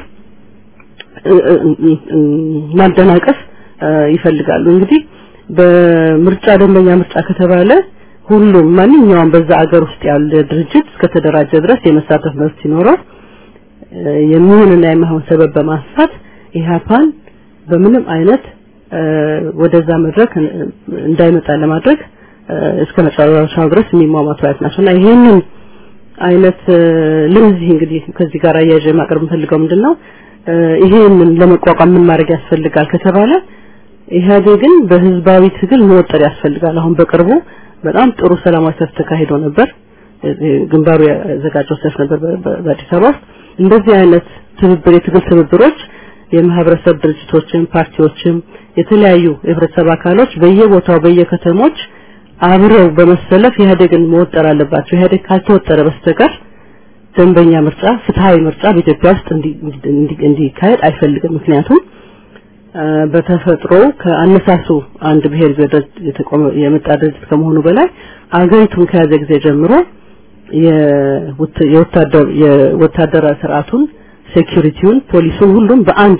ማደናቀፍ ይፈልጋሉ። እንግዲህ በምርጫ ደንበኛ ምርጫ ከተባለ ሁሉም ማንኛውም በዛ አገር ውስጥ ያለ ድርጅት እስከተደራጀ ድረስ የመሳተፍ መብት ሲኖረው የሚሆንና የማይሆን ሰበብ በማንሳት ኢህአፓን በምንም አይነት ወደዛ መድረክ እንዳይመጣ ለማድረግ እስከ መጨረሻው ድረስ የሚሟሟቱ አይነት ናቸውና ይሄንን አይነት ለዚህ እንግዲህ ከዚህ ጋር አያይዤ ማቅረብ የምፈልገው ምንድነው ይሄንን ለመቋቋም ምን ማድረግ ያስፈልጋል ከተባለ ኢህአዴግን በህዝባዊ ትግል መወጠር ያስፈልጋል። አሁን በቅርቡ በጣም ጥሩ ሰላማዊ ሰልፍ ተካሂዶ ነበር። ግንባሩ ያዘጋጀው ሰልፍ ነበር በአዲስ አበባ ውስጥ። እንደዚህ አይነት ትብብር የትግል ትብብሮች የማህበረሰብ ድርጅቶችም ፓርቲዎችም የተለያዩ የህብረተሰብ አካሎች በየቦታው በየከተሞች አብረው በመሰለፍ ኢህአዴግን መወጠር አለባቸው። ኢህአዴግ ካልተወጠረ በስተቀር ደንበኛ ምርጫ፣ ፍትሃዊ ምርጫ በኢትዮጵያ ውስጥ እንዲካሄድ አይፈልግም። ምክንያቱም በተፈጥሮ ከአነሳሱ አንድ ብሔር የተቆመ የመጣ ድርጅት ከመሆኑ በላይ አገሪቱን ከያዘ ጊዜ ጀምሮ የወታደር የወታደራዊ ስርዓቱን ሴኩሪቲውን፣ ፖሊሱን ሁሉም በአንድ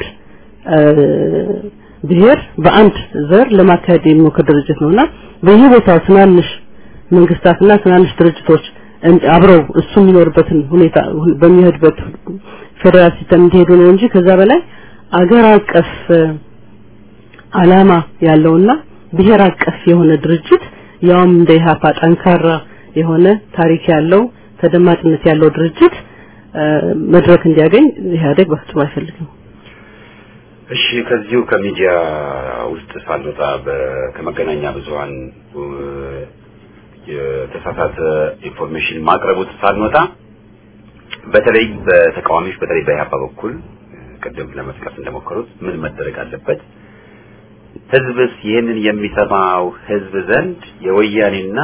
ብሔር በአንድ ዘር ለማካሄድ የሚሞክር ድርጅት ነውና በየቦታው ትናንሽ መንግስታትና ትናንሽ ድርጅቶች አብረው እሱ የሚኖርበትን ሁኔታ በሚሄድበት ፌዴራል ሲስተም እንዲሄዱ ነው እንጂ ከዛ በላይ አገር አቀፍ አላማ ያለውና ብሔር አቀፍ የሆነ ድርጅት ያውም እንደ ኢህአፓ ጠንካራ የሆነ ታሪክ ያለው ተደማጭነት ያለው ድርጅት መድረክ እንዲያገኝ ኢህአዴግ በፍጹም አይፈልግም። እሺ ከዚሁ ከሚዲያ ውስጥ ሳንወጣ ከመገናኛ ብዙኃን የተሳሳተ ኢንፎርሜሽን ማቅረቡት ሳንወጣ በተለይ በተቃዋሚዎች በተለይ በኢህአፓ በኩል ቅድም ለመጥቀስ እንደሞከሩት ምን መደረግ አለበት? ህዝብስ ይህንን የሚሰማው ህዝብ ዘንድ የወያኔና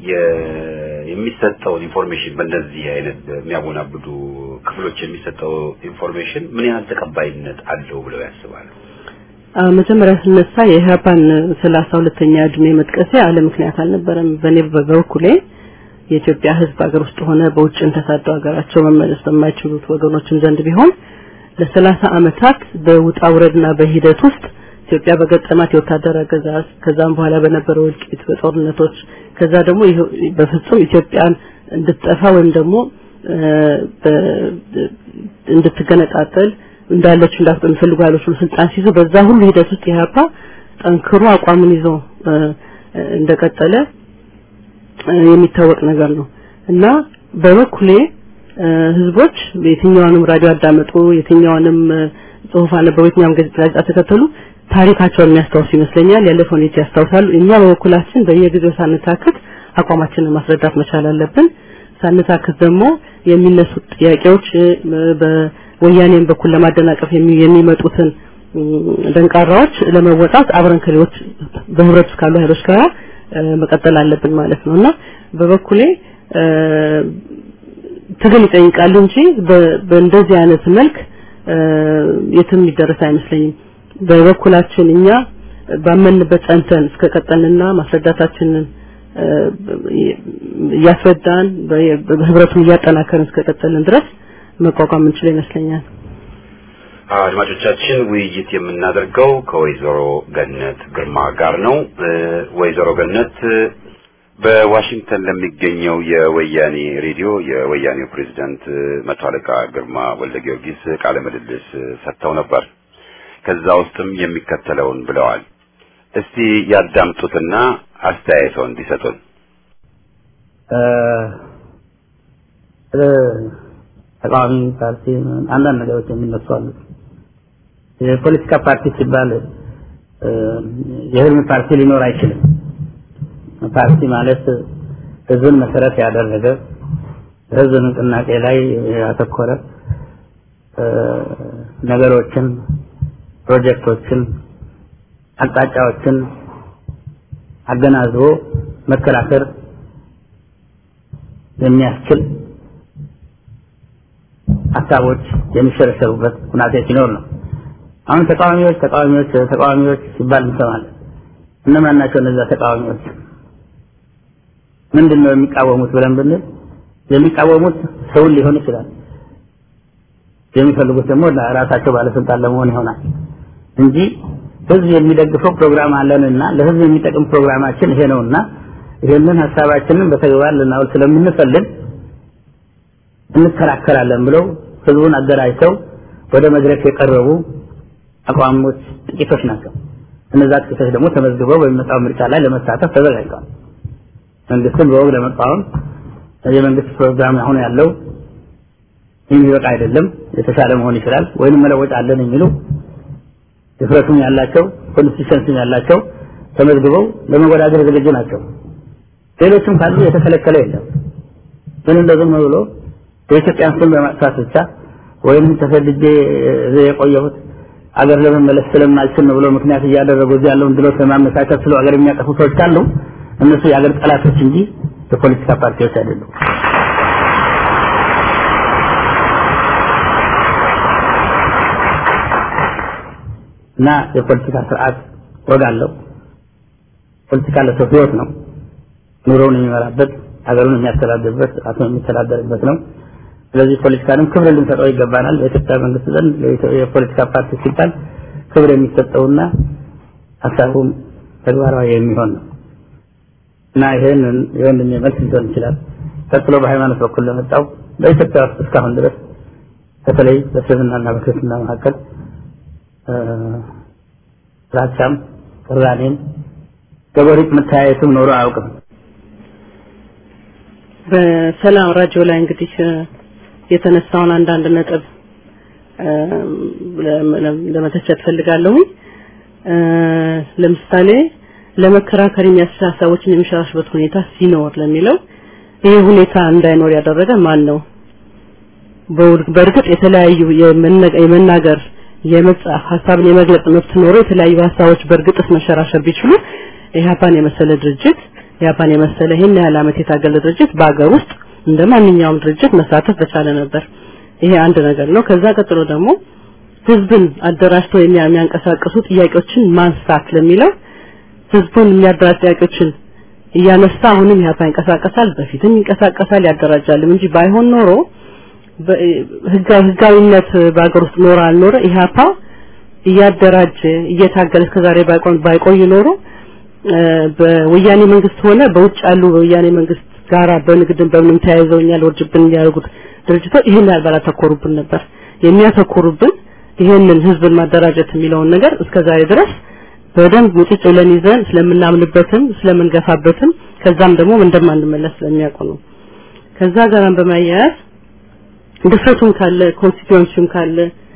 የሚሰጠውን ኢንፎርሜሽን በእንደዚህ አይነት የሚያወናብዱ ክፍሎች የሚሰጠው ኢንፎርሜሽን ምን ያህል ተቀባይነት አለው ብለው ያስባሉ? መጀመሪያ ስነሳ የኢህአፓን ሰላሳ ሁለተኛ እድሜ መጥቀሴ አለ ምክንያት አልነበረም። በእኔ በበኩሌ የኢትዮጵያ ህዝብ ሀገር ውስጥ ሆነ በውጭም ተሳደው ሀገራቸው መመለስ በማይችሉት ወገኖችም ዘንድ ቢሆን ለሰላሳ አመታት በውጣ ውረድና በሂደት ውስጥ ኢትዮጵያ በገጠማት የወታደር አገዛዝ ከዛም በኋላ በነበረው እልቂት በጦርነቶች ከዛ ደግሞ በፍጹም ኢትዮጵያን እንድትጠፋ ወይም ደግሞ እንድትገነጣጠል እንዳለች እንዳት በሚፈልጉ ኃይሎች ሁሉ ስልጣን ሲይዙ በዛ ሁሉ ሂደት ውስጥ ኢህአፓ ጠንክሮ አቋምን ይዞ እንደቀጠለ የሚታወቅ ነገር ነው እና በበኩሌ ህዝቦች የትኛውንም ራዲዮ አዳመጡ፣ የትኛውንም ጽሁፍ አነበቡ፣ የትኛውም ጋዜጣ ተከተሉ ታሪካቸውን የሚያስታውሱ ይመስለኛል። ያለፈውን ሁኔታ ያስታውሳሉ። እኛ በበኩላችን በየጊዜው ሳንታክት አቋማችንን ማስረዳት መቻል አለብን። ሳንታክት ደግሞ የሚነሱት ጥያቄዎች በወያኔም በኩል ለማደናቀፍ የሚመጡትን ደንቃራዎች ለመወጣት አብረን ከሌሎች በህብረት ውስጥ ካሉ ኃይሎች ጋር መቀጠል አለብን ማለት ነው እና በበኩሌ ትግል ይጠይቃል እንጂ በእንደዚህ አይነት መልክ የትም የሚደረስ አይመስለኝም። በበኩላችን እኛ ባመንበት ጸንተን እስከቀጠልንና ማስረዳታችንን እያስረዳን በህብረቱን እያጠናከርን እስከቀጠልን ድረስ መቋቋም እንችል ይመስለኛል። አድማጮቻችን ውይይት የምናደርገው ከወይዘሮ ገነት ግርማ ጋር ነው። ወይዘሮ ገነት በዋሽንግተን ለሚገኘው የወያኔ ሬዲዮ የወያኔው ፕሬዝዳንት መቶ አለቃ ግርማ ወልደ ጊዮርጊስ ቃለ ምልልስ ሰጥተው ነበር። ከዛ ውስጥም የሚከተለውን ብለዋል። እስቲ ያዳምጡትና አስተያየቶን እንዲሰጡን። ተቃዋሚ ፓርቲ አንዳንድ ነገሮች የሚነሱ አሉ። የፖለቲካ ፓርቲ ሲባል የህልም ፓርቲ ሊኖር አይችልም። ፓርቲ ማለት ህዝብን መሰረት ያደረገ ህዝብ ንቅናቄ ላይ ያተኮረ ነገሮችን፣ ፕሮጀክቶችን፣ አቅጣጫዎችን አገናዝቦ መከራከር የሚያስችል ሀሳቦች የሚሸረሸሩበት ሁናቴ ሲኖር ነው። አሁን ተቃዋሚዎች ተቃዋሚዎች ተቃዋሚዎች ሲባል እንሰማለን። እነማን ናቸው እነዚያ ተቃዋሚዎች? ምንድን ነው የሚቃወሙት ብለን ብንል የሚቃወሙት ሰውን ሊሆን ይችላል። የሚፈልጉት ደግሞ ራሳቸው ባለስልጣን ለመሆን ይሆናል እንጂ ህዝብ የሚደግፈው ፕሮግራም አለንና ለህዝብ የሚጠቅም ፕሮግራማችን ይሄ ነውና ይሄንን ሀሳባችንን በተግባር ልናውል ስለምንፈልግ እንከራከራለን ብለው ህዝቡን አደራጅተው ወደ መድረክ የቀረቡ አቋሞች ጥቂቶች ናቸው። እነዛ ጥቂቶች ደግሞ ተመዝግበው በሚመጣው ምርጫ ላይ ለመሳተፍ ተዘጋጅተዋል። መንግስትን በወግ ለመቃወም የመንግስት ፕሮግራም አሁን ያለው የሚበቃ አይደለም፣ የተሻለ መሆን ይችላል፣ ወይንም መለወጥ አለን የሚሉ ድፍረቱም ያላቸው ኮንሲስተንስም ያላቸው ተመዝግበው ለመወዳደር ዝግጁ ናቸው። ሌሎችም ካሉ የተከለከለ የለም። ግን እንደዚህም ብሎ የኢትዮጵያን ስም በማጥፋት ብቻ ወይንም ተሰድጄ እዚህ የቆየሁት አገር ለመመለስ ስለማልችል ነው ብሎ ምክንያት እያደረጉ እዚህ ያለውን ድሎት ለማመቻቸት ስለ አገር የሚያጠፉ ሰዎች ካሉ እነሱ የአገር ጠላቶች እንጂ የፖለቲካ ፓርቲዎች አይደሉም። እና የፖለቲካ ስርዓት ወግ አለው። ፖለቲካ ለሰው ህይወት ነው። ኑሮውን የሚመራበት፣ ሀገሩን የሚያስተዳድርበት፣ ራሱን የሚተዳደርበት ነው። ስለዚህ ፖለቲካንም ክብር ልንሰጠው ይገባናል። በኢትዮጵያ መንግስት ዘንድ የፖለቲካ ፓርቲ ሲባል ክብር የሚሰጠውና ሀሳቡም ተግባራዊ የሚሆን ነው እና ይህን የወንድም መልስ ሊሆን ይችላል። ቀጥሎ በሃይማኖት በኩል ለመጣው በኢትዮጵያ ውስጥ እስካሁን ድረስ በተለይ በእስልምናና በክርስትና መካከል ፍራቻም ቅራኔም ገበሪት መተያየትም ኖሮ አያውቅም። በሰላም ራዲዮ ላይ እንግዲህ የተነሳውን አንዳንድ ነጥብ ለመተቸት ፈልጋለሁ። ለምሳሌ ለመከራከር የሚያስችል ሀሳቦችን የሚሸራሽበት ሁኔታ ሲኖር ለሚለው ይህ ሁኔታ እንዳይኖር ያደረገ ማን ነው? በእርግጥ የተለያዩ የመናገር የመጻፍ ሀሳብን የመግለጽ መብት ኖሮ የተለያዩ ሀሳቦች በእርግጥስ መሸራሸር ቢችሉ ኢህአፓን የመሰለ ድርጅት ኢህአፓን የመሰለ ይህን ያህል ዓመት የታገለ ድርጅት በአገር ውስጥ እንደ ማንኛውም ድርጅት መሳተፍ በቻለ ነበር። ይሄ አንድ ነገር ነው። ከዛ ቀጥሎ ደግሞ ህዝብን አደራጅቶ የሚያንቀሳቅሱ ጥያቄዎችን ማንሳት ለሚለው ህዝቡን የሚያደራጅ ጥያቄዎችን እያነሳ አሁንም ኢህአፓ ይንቀሳቀሳል፣ በፊትም ይንቀሳቀሳል፣ ያደራጃልም እንጂ ባይሆን ኖሮ ህጋዊነት በአገር ውስጥ ኖረ አልኖረ ኢህአፓ እያደራጀ እየታገለ እስከዛሬ ባይቆይ ኖሮ በወያኔ መንግስት ሆነ በውጭ ያሉ በወያኔ መንግስት ጋራ በንግድን በምንም ተያይዘውኛል ወርጅብን የሚያደርጉት ድርጅቶች ይህን ያህል ባላተኮሩብን ነበር። የሚያተኮሩብን ይህንን ህዝብን ማደራጀት የሚለውን ነገር እስከዛሬ ድረስ በደንብ ሙጭጭ ብለን ይዘን ስለምናምንበትም ስለምንገፋበትም ከዛም ደግሞ እንደማንመለስ ስለሚያውቁ ነው። ከዛ ጋራም በማያያዝ ድፍረቱም ካለ ኮንስቲትዩንሲውም ካለ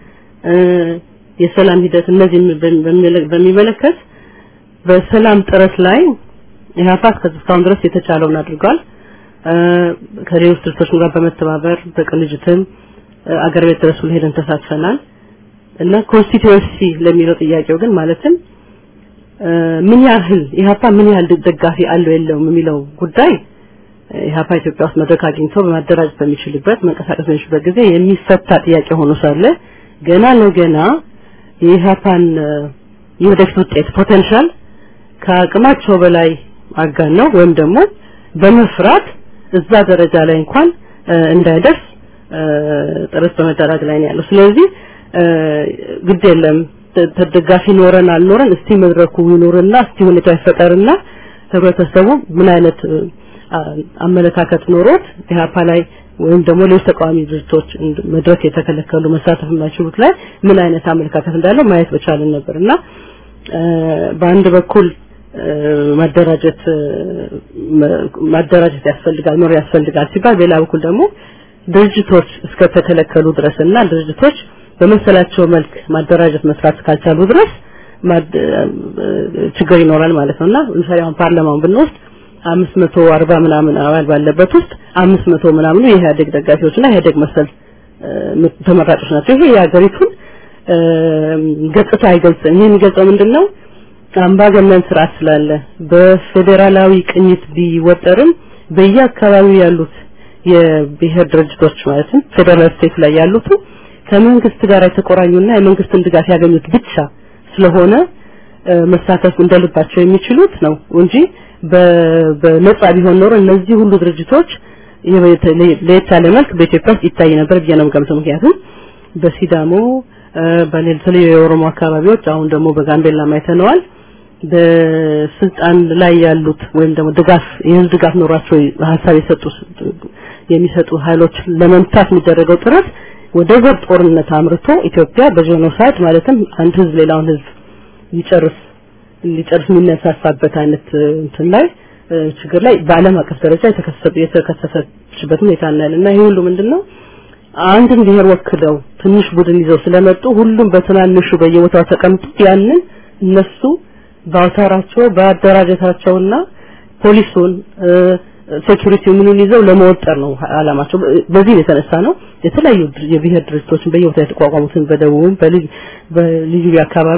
የሰላም ሂደት እነዚህ በሚመለከት በሰላም ጥረት ላይ ኢህአፓ እስካሁን ድረስ የተቻለውን አድርጓል። ከሌሎች ድርጅቶች ጋር በመተባበር በቅንጅትም አገር ቤት ድረስ ሄደን ተሳትፈናል እና ኮንስቲትዩንሲ ለሚለው ጥያቄው ግን ማለትም ምን ያህል ኢህአፓ ምን ያህል ደጋፊ አለው የለውም የሚለው ጉዳይ ኢህአፓ ኢትዮጵያ ውስጥ መድረክ አግኝቶ በማደራጀት በሚችልበት መንቀሳቀስ በሚችልበት ጊዜ የሚፈታ ጥያቄ ሆኖ ሳለ ገና ለገና የኢህአፓን የወደፊት ውጤት ፖቴንሻል ከአቅማቸው በላይ አጋነው ወይም ደግሞ በመፍራት እዛ ደረጃ ላይ እንኳን እንዳይደርስ ጥረት በመደረግ ላይ ነው ያለው። ስለዚህ ግድ የለም ተደጋፊ ኖረን አልኖረን እስቲ መድረኩ ይኖርና እስቲ ሁኔታው ይፈጠርና ህብረተሰቡ ምን አይነት አመለካከት ኖሮት ኢህአፓ ላይ ወይም ደግሞ ሌሎች ተቃዋሚ ድርጅቶች መድረክ የተከለከሉ መሳተፍ የማይችሉት ላይ ምን አይነት አመለካከት እንዳለው ማየት በቻልን ነበር እና በአንድ በኩል ማደራጀት ማደራጀት ያስፈልጋል ኖር ያስፈልጋል ሲባል በሌላ በኩል ደግሞ ድርጅቶች እስከተከለከሉ ድረስና ድርጅቶች በመሰላቸው መልክ ማደራጀት መስራት ካልቻሉ ድረስ ችግር ይኖራል ማለት ነውና ለምሳሌ አሁን ፓርላማውን ብንወስድ አምስት መቶ አርባ ምናምን አባል ባለበት ውስጥ አምስት መቶ ምናምኑ የኢህአዴግ ደጋፊዎችና ኢህአዴግ መሰል ተመራጮች ናቸው። ይሄ የሀገሪቱን ገጽታ አይገልጽም። ይሄ የሚገልጸው ምንድነው? አምባገነን ስርዓት ስላለ በፌዴራላዊ ቅኝት ቢወጠርም በየአካባቢው ያሉት የብሔር ድርጅቶች ማለትም ፌደራል ስቴት ላይ ያሉት ከመንግስት ጋር የተቆራኙና የመንግስትን ድጋፍ ያገኙት ብቻ ስለሆነ መሳተፍ እንደልባቸው የሚችሉት ነው እንጂ በነጻ ቢሆን ኖሮ እነዚህ ሁሉ ድርጅቶች ለየት ያለ መልክ በኢትዮጵያ ውስጥ ይታይ ነበር ብዬ ነው የምገምተው። ምክንያቱም በሲዳሞ በተለያዩ የኦሮሞ አካባቢዎች አሁን ደግሞ በጋምቤላ አይተነዋል። በስልጣን ላይ ያሉት ወይም ደግሞ ድጋፍ የህዝብ ድጋፍ ኖሯቸው ሀሳብ የሰጡ የሚሰጡ ኃይሎች ለመምታት የሚደረገው ጥረት ወደ ዘር ጦርነት አምርቶ ኢትዮጵያ በጄኖሳይድ ማለትም አንድ ህዝብ ሌላውን ህዝብ ሊጨርስ ሊጨርስ የሚነሳሳበት አይነት እንትን ላይ ችግር ላይ በዓለም አቀፍ ደረጃ የተከሰተ የተከሰተችበት ሁኔታ እናያለን እና ይሄ ሁሉ ምንድነው አንድን ብሔር ወክለው ትንሽ ቡድን ይዘው ስለመጡ ሁሉም በትናንሹ በየቦታው ተቀምጡ ያንን እነሱ በአውታራቸው በአደራጀታቸውና ፖሊሱን ሴኩሪቲ ምኑን ይዘው ለመወጠር ነው አላማቸው። በዚህ የተነሳ ነው የተለያዩ የብሔር ድርጅቶችን በየቦታው የተቋቋሙትን በደቡብም በልዩ አካባቢ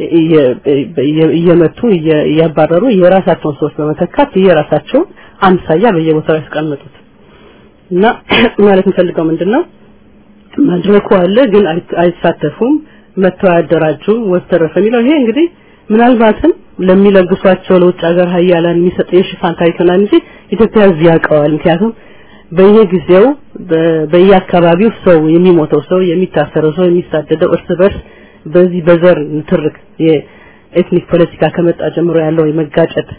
እየመቱ እያባረሩ የራሳቸውን ሰዎች በመተካት የራሳቸውን አምሳያ በየቦታው ያስቀመጡት እና ማለት የምፈልገው ምንድነው መድረኩ አለ ግን አይሳተፉም መተው አያደራጁም ወተረፈ የሚለው ይሄ እንግዲህ ምናልባትም ለሚለግሷቸው ለውጭ ሀገር ሀያላን የሚሰጥ የሽፋን ታሪክ ይሆናል እንጂ ኢትዮጵያ እዚህ ያውቀዋል ምክንያቱም በየጊዜው በየአካባቢው ሰው የሚሞተው ሰው የሚታሰረው ሰው የሚሳደደው እርስ በርስ በዚህ በዘር ንትርክ የኤትኒክ ፖለቲካ ከመጣ ጀምሮ ያለው የመጋጨት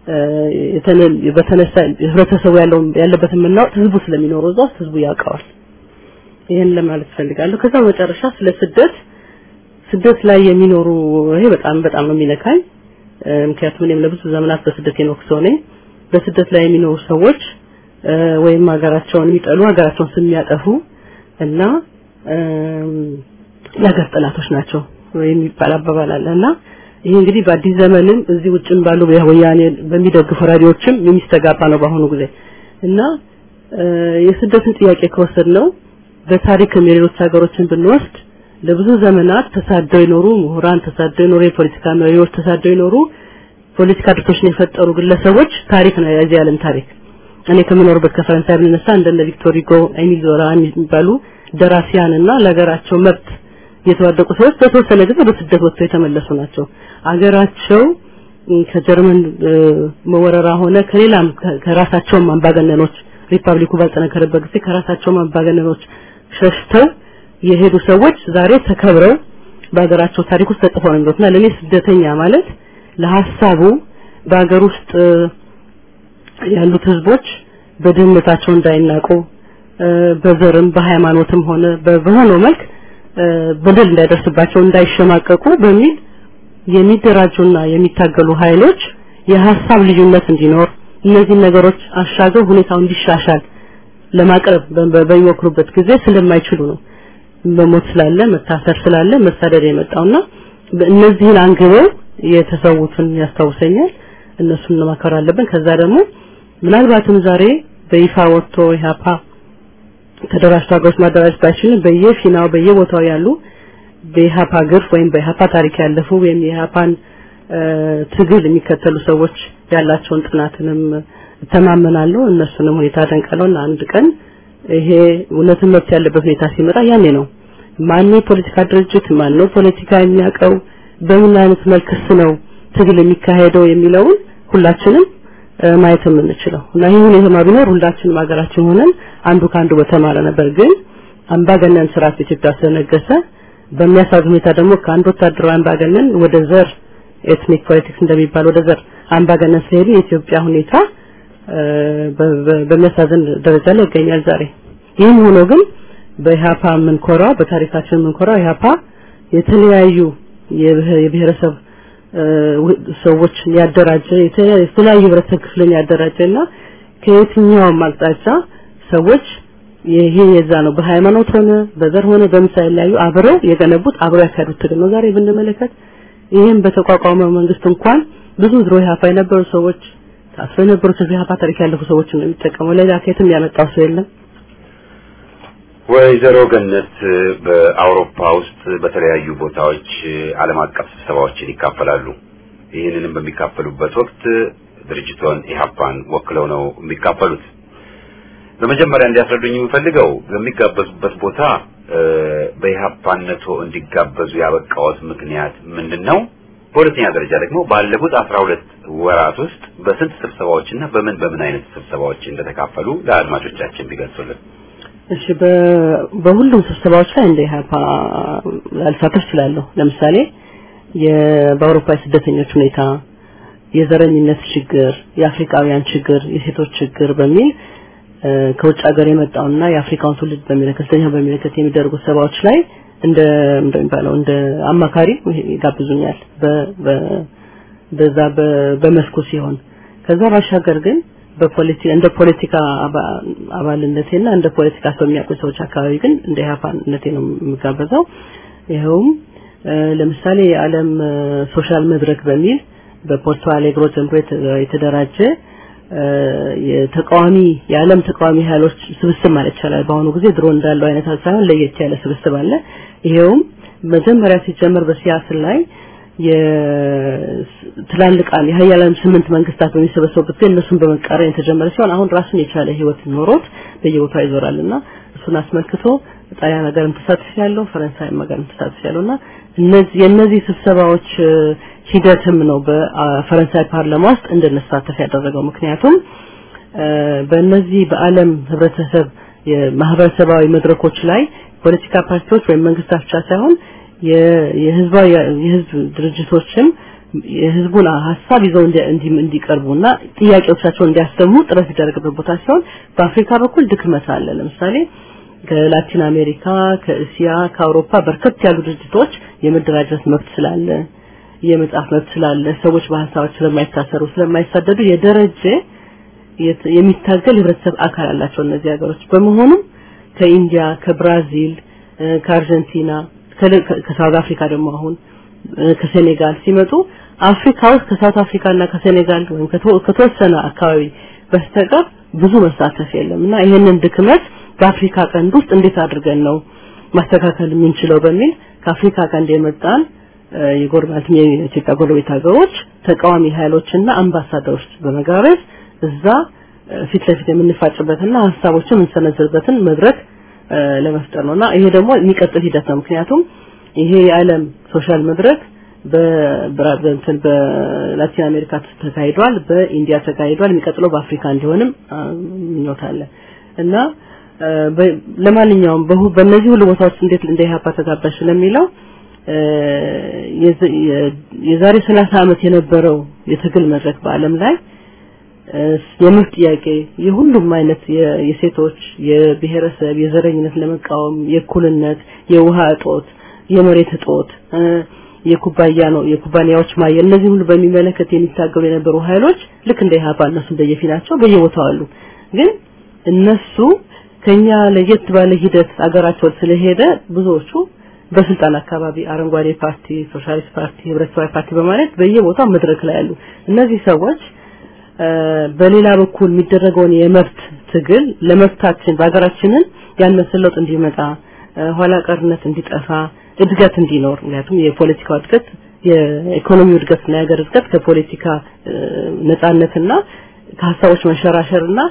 በተነሳ ህብረተሰቡ ያለው ያለበት የምናውቅ ህዝቡ ስለሚኖረው እዛ ውስጥ ህዝቡ ያውቀዋል ይሄን ለማለት ፈልጋለሁ ከዛ መጨረሻ ስለ ስደት ስደት ላይ የሚኖሩ ይሄ በጣም በጣም ነው የሚነካኝ ምክንያቱም እኔም ለብዙ ዘመናት በስደት የኖርኩ ሰው ነኝ በስደት ላይ የሚኖሩ ሰዎች ወይም ሀገራቸውን የሚጠሉ ሀገራቸውን የሚያጠፉ እና የሀገር ጠላቶች ናቸው የሚባል አባባል አለ እና ይሄ እንግዲህ በአዲስ ዘመንም እዚህ ውጭም ባሉ ወያኔ በሚደግፉ ራዲዮችም የሚስተጋባ ነው በአሁኑ ጊዜ እና የስደትን ጥያቄ ከወሰድ ነው በታሪክም የሌሎች ሀገሮችን ብንወስድ ለብዙ ዘመናት ተሳደው የኖሩ ምሁራን ተሳደው የኖሩ የፖለቲካ መሪዎች ተሳደው የኖሩ ፖለቲካ ድርጅቶችን የፈጠሩ ግለሰቦች ታሪክ ነው የዚህ ዓለም ታሪክ እኔ ከምኖርበት ከፈረንሳይ ብንነሳ እንደነ ቪክቶር ሁጎ ኤሚል ዞላ የሚባሉ ደራሲያንና ለሀገራቸው መብት የተዋደቁ ሰዎች በተወሰነ ጊዜ ወደ ስደት ወጥተው የተመለሱ ናቸው አገራቸው ከጀርመን መወረራ ሆነ ከሌላም ከራሳቸውም አምባገነኖች ሪፐብሊኩ ባልጠነከረበት ጊዜ ከራሳቸውም አምባገነኖች ሸሽተው የሄዱ ሰዎች ዛሬ ተከብረው በሀገራቸው ታሪክ ውስጥ ተጽፈው ነው የሚሉትና ለኔ ስደተኛ ማለት ለሐሳቡ በሀገር ውስጥ ያሉት ህዝቦች በድህነታቸው እንዳይናቁ በዘርም በሃይማኖትም ሆነ በሆነው መልክ በደል እንዳይደርስባቸው እንዳይሸማቀቁ በሚል የሚደራጁና የሚታገሉ ኃይሎች የሐሳብ ልዩነት እንዲኖር እነዚህ ነገሮች አሻገው ሁኔታው እንዲሻሻል ለማቅረብ በሚሞክሩበት ጊዜ ስለማይችሉ ነው መሞት ስላለ መታሰር ስላለ መሳደድ የመጣውና እነዚህን አንግበው የተሰዉትን ያስታውሰኛል እነሱን ለማከር አለብን ከዛ ደግሞ ምናልባትም ዛሬ በይፋ ወጥቶ ኢህአፓ ተደራጅቶ ሀገሮች ማደራጀት ባይችልም በየፊናው በየቦታው ያሉ በኢህአፓ ግርፍ ወይም በኢህአፓ ታሪክ ያለፉ ወይም የኢህአፓን ትግል የሚከተሉ ሰዎች ያላቸውን ጥናትንም እተማመናለሁ እነሱንም ሁኔታ ደንቀለውና አንድ ቀን ይሄ እውነትን መብት ያለበት ሁኔታ ሲመጣ ያኔ ነው ማነው ፖለቲካ ድርጅት ማነው ፖለቲካ የሚያውቀው በምን አይነት መልክስ ነው ትግል የሚካሄደው የሚለውን ሁላችንም ማየት የምንችለው እና ይህ ሁኔታ ቢኖር ሁላችንም ሀገራችን ሆነን አንዱ ከአንዱ በተማረ ነበር ግን አምባገነን ስርዓት ኢትዮጵያ ስለነገሰ በሚያሳዝን ሁኔታ ደግሞ ከአንድ ወታደራዊ አምባገነን ወደ ዘር ኤትኒክ ፖለቲክስ እንደሚባል ወደ ዘር አምባገነን ስለሄዱ የኢትዮጵያ ሁኔታ በሚያሳዝን ደረጃ ላይ ይገኛል ዛሬ ይህም ሆኖ ግን በኢህአፓ የምንኮራው በታሪካችን የምንኮራው ኢህአፓ የተለያዩ የብሔረሰብ ሰዎች ያደራጀ የተለያዩ ህብረተሰብ ክፍልን ያደራጀና ከየትኛውም አቅጣጫ ሰዎች ይሄ የዛ ነው በሃይማኖት ሆነ በዘር ሆነ በምሳሌ ላይ አብረው የገነቡት አብረው ያካሄዱት ትግል ነው ዛሬ ብንመለከት ይህም በተቋቋመ መንግስት እንኳን ብዙ ድሮ ኢህአፓ የነበሩ ሰዎች ታስረው የነበሩ ኢህአፓ ታሪክ ያለፉ ሰዎች ነው የሚጠቀመው ሌላ ከየትም ያመጣው ሰው የለም ወይዘሮ ገነት በአውሮፓ ውስጥ በተለያዩ ቦታዎች ዓለም አቀፍ ስብሰባዎችን ይካፈላሉ። ይህንንም በሚካፈሉበት ወቅት ድርጅቶን ኢህአፓን ወክለው ነው የሚካፈሉት። በመጀመሪያ እንዲያስረዱኝ የምፈልገው በሚጋበዙበት ቦታ በኢህአፓነቶ እንዲጋበዙ ያበቃዎት ምክንያት ምንድን ነው? በሁለተኛ ደረጃ ደግሞ ባለፉት አስራ ሁለት ወራት ውስጥ በስንት ስብሰባዎችና በምን በምን አይነት ስብሰባዎች እንደተካፈሉ ለአድማጮቻችን ቢገልጹልን። እሺ በሁሉም ስብሰባዎች ላይ እንደ ኢህአፓ ላልሳተፍ እችላለሁ። ለምሳሌ በአውሮፓ የስደተኞች ሁኔታ፣ የዘረኝነት ችግር፣ የአፍሪካውያን ችግር፣ የሴቶች ችግር በሚል ከውጭ ሀገር የመጣውና የአፍሪካውን ትውልድ በሚመለከት ስለኛ በሚመለከት የሚደረጉ ስብሰባዎች ላይ እንደ እንደሚባለው እንደ አማካሪ ይጋብዙኛል በዛ በመስኩ ሲሆን ከዛ ባሻገር ግን በፖለቲካ እንደ ፖለቲካ አባልነቴና እንደ ፖለቲካ ሰው የሚያውቁ ሰዎች አካባቢ ግን እንደ ኢህአፓነቴ ነው የምጋበዘው። ይኸውም ለምሳሌ የዓለም ሶሻል መድረክ በሚል በፖርቶ አሌግሮ ጀምሮ የተደራጀ የተቃዋሚ የዓለም ተቃዋሚ ኃይሎች ስብስብ ማለት ይቻላል። በአሁኑ ጊዜ ድሮ እንዳለው አይነት ሳይሆን ለየት ያለ ስብስብ አለ። ይሄውም መጀመሪያ ሲጀመር በሲያትል ላይ የትላልቅ የሀያላን ስምንት መንግስታት በሚሰበሰቡበት ጊዜ እነሱን በመቃረን የተጀመረ ሲሆን አሁን ራሱን የቻለ ህይወት ኖሮት በየቦታው ይዞራልና እሱን አስመልክቶ ጣሊያን ሀገርም ተሳትፍ ያለው ፈረንሳይም ሀገርም ተሳትፍ ያለውና እነዚህ የእነዚህ ስብሰባዎች ሂደትም ነው በፈረንሳይ ፓርላማ ውስጥ እንድንሳተፍ ያደረገው። ምክንያቱም በእነዚህ በዓለም ህብረተሰብ የማህበረሰባዊ መድረኮች ላይ ፖለቲካ ፓርቲዎች ወይም መንግስታት ብቻ ሳይሆን የህዝባዊ የህዝብ ድርጅቶችም የህዝቡን ሀሳብ ይዘው እንዲቀርቡና ጥያቄዎቻቸውን እንዲያሰሙ ጥረት ይደረግበት ቦታ ሲሆን በአፍሪካ በኩል ድክመት አለ። ለምሳሌ ከላቲን አሜሪካ፣ ከእስያ፣ ከአውሮፓ በርከት ያሉ ድርጅቶች የመደራጀት መብት ስላለ የመጻፍ መብት ስላለ ሰዎች በሀሳቦች ስለማይታሰሩ ስለማይሳደዱ የደረጀ የሚታገል የህብረተሰብ አካል አላቸው እነዚህ ሀገሮች። በመሆኑም ከኢንዲያ፣ ከብራዚል፣ ከአርጀንቲና፣ ከሳውዝ አፍሪካ ደግሞ አሁን ከሴኔጋል ሲመጡ አፍሪካ ውስጥ ከሳውት አፍሪካ እና ከሴኔጋል ወይም ከተወሰነ አካባቢ በስተቀር ብዙ መሳተፍ የለም እና ይህንን ድክመት በአፍሪካ ቀንድ ውስጥ እንዴት አድርገን ነው ማስተካከል የምንችለው በሚል ከአፍሪካ ቀንድ የመጣን የጎረቤት የኢትዮጵያ ጎረቤት ሀገሮች ተቃዋሚ ኃይሎችና አምባሳደሮች በመጋበዝ እዛ ፊት ለፊት የምንፋጭበትና ሀሳቦችን የምንሰነዝርበትን መድረክ ለመፍጠር ነውና ይሄ ደግሞ የሚቀጥል ሂደት ነው። ምክንያቱም ይሄ የዓለም ሶሻል መድረክ በእንትን በላቲን አሜሪካ ተካሂዷል፣ በኢንዲያ ተካሂዷል። የሚቀጥለው በአፍሪካ እንዲሆንም ምኞት አለ እና ለማንኛውም በእነዚህ ሁሉ ቦታዎች እንዴት እንደ ኢህአፓ ተጋባሽ ለሚለው የዛሬ 30 ዓመት የነበረው የትግል መድረክ በዓለም ላይ የመብት ጥያቄ የሁሉም አይነት የሴቶች የብሔረሰብ የዘረኝነት ለመቃወም የእኩልነት የውሃ እጦት የመሬት እጦት የኩባያ ነው የኩባንያዎች ማየል እነዚህ ሁሉ በሚመለከት የሚታገሉ የነበሩ ኃይሎች ልክ እንደ ኢህአፓ እነሱ በየፊናቸው በየቦታው አሉ ግን እነሱ ከኛ ለየት ባለ ሂደት አገራቸው ስለሄደ ብዙዎቹ በስልጣን አካባቢ አረንጓዴ ፓርቲ፣ ሶሻሊስት ፓርቲ፣ ህብረተሰባዊ ፓርቲ በማለት በየቦታው መድረክ ላይ ያሉ እነዚህ ሰዎች በሌላ በኩል የሚደረገውን የመብት ትግል ለመብታችን በሀገራችንን ያነሰ ለውጥ እንዲመጣ ኋላ ቀርነት እንዲጠፋ እድገት እንዲኖር ምክንያቱም የፖለቲካው እድገት የኢኮኖሚው እድገትና የሀገር እድገት ከፖለቲካ ነጻነትና ከሀሳቦች መንሸራሸርና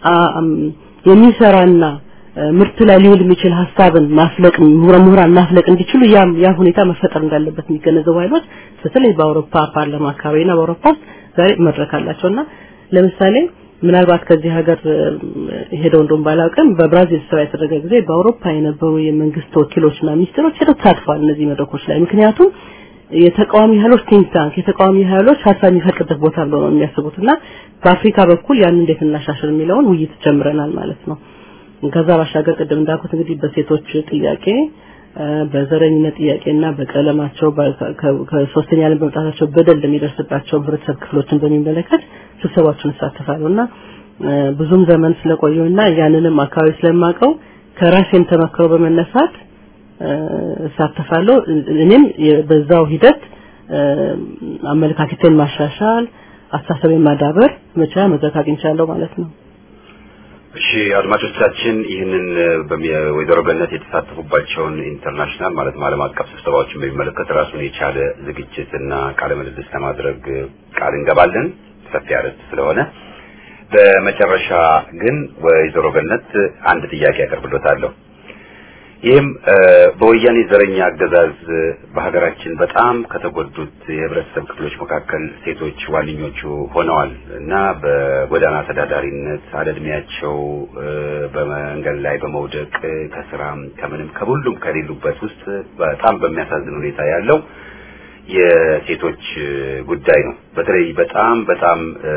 የሚሰራና ምርት ላይ ሊውል የሚችል ሀሳብን ማፍለቅ ምሁራን ማፍለቅ እንዲችሉ ያ ያ ሁኔታ መፈጠር እንዳለበት የሚገነዘቡ ኃይሎች በተለይ በአውሮፓ ፓርላማ አካባቢና በአውሮፓ ውስጥ ዛሬ መድረክ አላቸውና ለምሳሌ ምናልባት ከዚህ ሀገር ሄደው እንደውም ባላውቅም በብራዚል ስብሰባ የተደረገ ጊዜ በአውሮፓ የነበሩ የመንግስት ወኪሎችና ሚኒስትሮች ሄደው ተሳትፈዋል እነዚህ መድረኮች ላይ ምክንያቱም የተቃዋሚ ኃይሎች ቲንክ ታንክ የተቃዋሚ ኃይሎች ሀሳብ የሚፈቅድበት ቦታ ብለው ነው የሚያስቡትና በአፍሪካ በኩል ያን እንዴት እናሻሽል የሚለውን ውይይት ጀምረናል ማለት ነው። ከዛ ባሻገር ቅድም እንዳልኩት እንግዲህ በሴቶች ጥያቄ በዘረኝነት ጥያቄና በቀለማቸው ከሶስተኛ ዓለም በመጣታቸው በደል ለሚደርስባቸው ህብረተሰብ ክፍሎችን በሚመለከት ስብሰባዎችን እሳተፋለሁና ብዙም ዘመን ስለቆየውና ያንንም አካባቢ ስለማቀው ከራሴም ተመክሮ በመነሳት እሳተፋለሁ። እኔም በዛው ሂደት አመለካከቴን ማሻሻል፣ አስተሳሰቤን ማዳበር መቻ መድረክ አግኝቻለሁ ማለት ነው። እሺ አድማጮቻችን ይህንን ወይዘሮ ገነት የተሳተፉባቸውን ኢንተርናሽናል ማለት ዓለም አቀፍ ስብሰባዎችን በሚመለከት ራሱን የቻለ ዝግጅት እና ቃለ ምልልስ ለማድረግ ቃል እንገባለን። ሰፊ አርዕስት ስለሆነ በመጨረሻ ግን ወይዘሮ ገነት አንድ ጥያቄ አቀርብሎታለሁ። ይህም በወያኔ ዘረኛ አገዛዝ በሀገራችን በጣም ከተጎዱት የህብረተሰብ ክፍሎች መካከል ሴቶች ዋነኞቹ ሆነዋል እና በጎዳና ተዳዳሪነት አለእድሜያቸው በመንገድ ላይ በመውደቅ ከስራም ከምንም ከሁሉም ከሌሉበት ውስጥ በጣም በሚያሳዝን ሁኔታ ያለው የሴቶች ጉዳይ ነው። በተለይ በጣም በጣም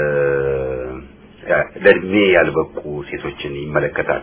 ለእድሜ ያልበቁ ሴቶችን ይመለከታል።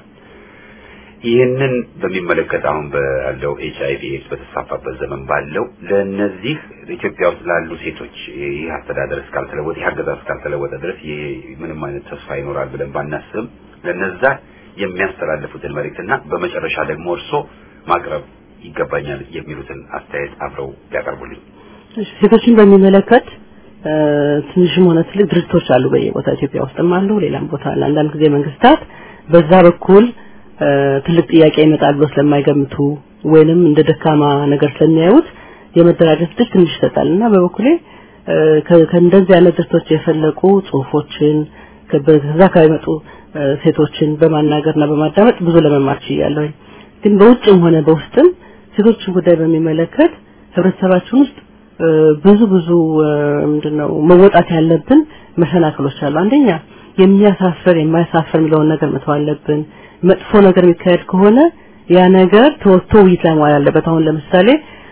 ይህንን በሚመለከት አሁን ባለው ኤች አይ ቪ ኤድስ በተስፋፋበት ዘመን ባለው ለእነዚህ ኢትዮጵያ ውስጥ ላሉ ሴቶች ይህ አስተዳደር እስካልተለወጠ ይህ አገዛዝ እስካልተለወጠ ድረስ ይህ ምንም አይነት ተስፋ ይኖራል ብለን ባናስብም ለነዛ የሚያስተላልፉትን መልእክትና በመጨረሻ ደግሞ እርሶ ማቅረብ ይገባኛል የሚሉትን አስተያየት አብረው ያቀርቡልኝ። ሴቶችን በሚመለከት ትንሽም ሆነ ትልቅ ድርጅቶች አሉ በየቦታ ኢትዮጵያ ውስጥም አሉ፣ ሌላም ቦታ አለ። አንዳንድ ጊዜ መንግስታት በዛ በኩል ትልቅ ጥያቄ ይመጣል ብሎ ስለማይገምቱ ወይንም እንደ ደካማ ነገር ስለሚያዩት የመደራጀት እድል ትንሽ ይሰጣል እና በበኩሌ ከእንደዚህ አይነት ድርጅቶች የፈለቁ ጽሁፎችን ከዛ ከሚመጡ ሴቶችን በማናገርና በማዳመጥ ብዙ ለመማር ችያለሁ። ግን በውጭም ሆነ በውስጥም ሴቶችን ጉዳይ በሚመለከት ህብረተሰባችን ውስጥ ብዙ ብዙ ምንድነው መወጣት ያለብን መሰናክሎች አሉ። አንደኛ የሚያሳፍር የማያሳፍር የሚለውን ነገር መተው አለብን። መጥፎ ነገር የሚካሄድ ከሆነ ያ ነገር ተወጥቶ ውይይት ላይ መዋል አለበት። አሁን ለምሳሌ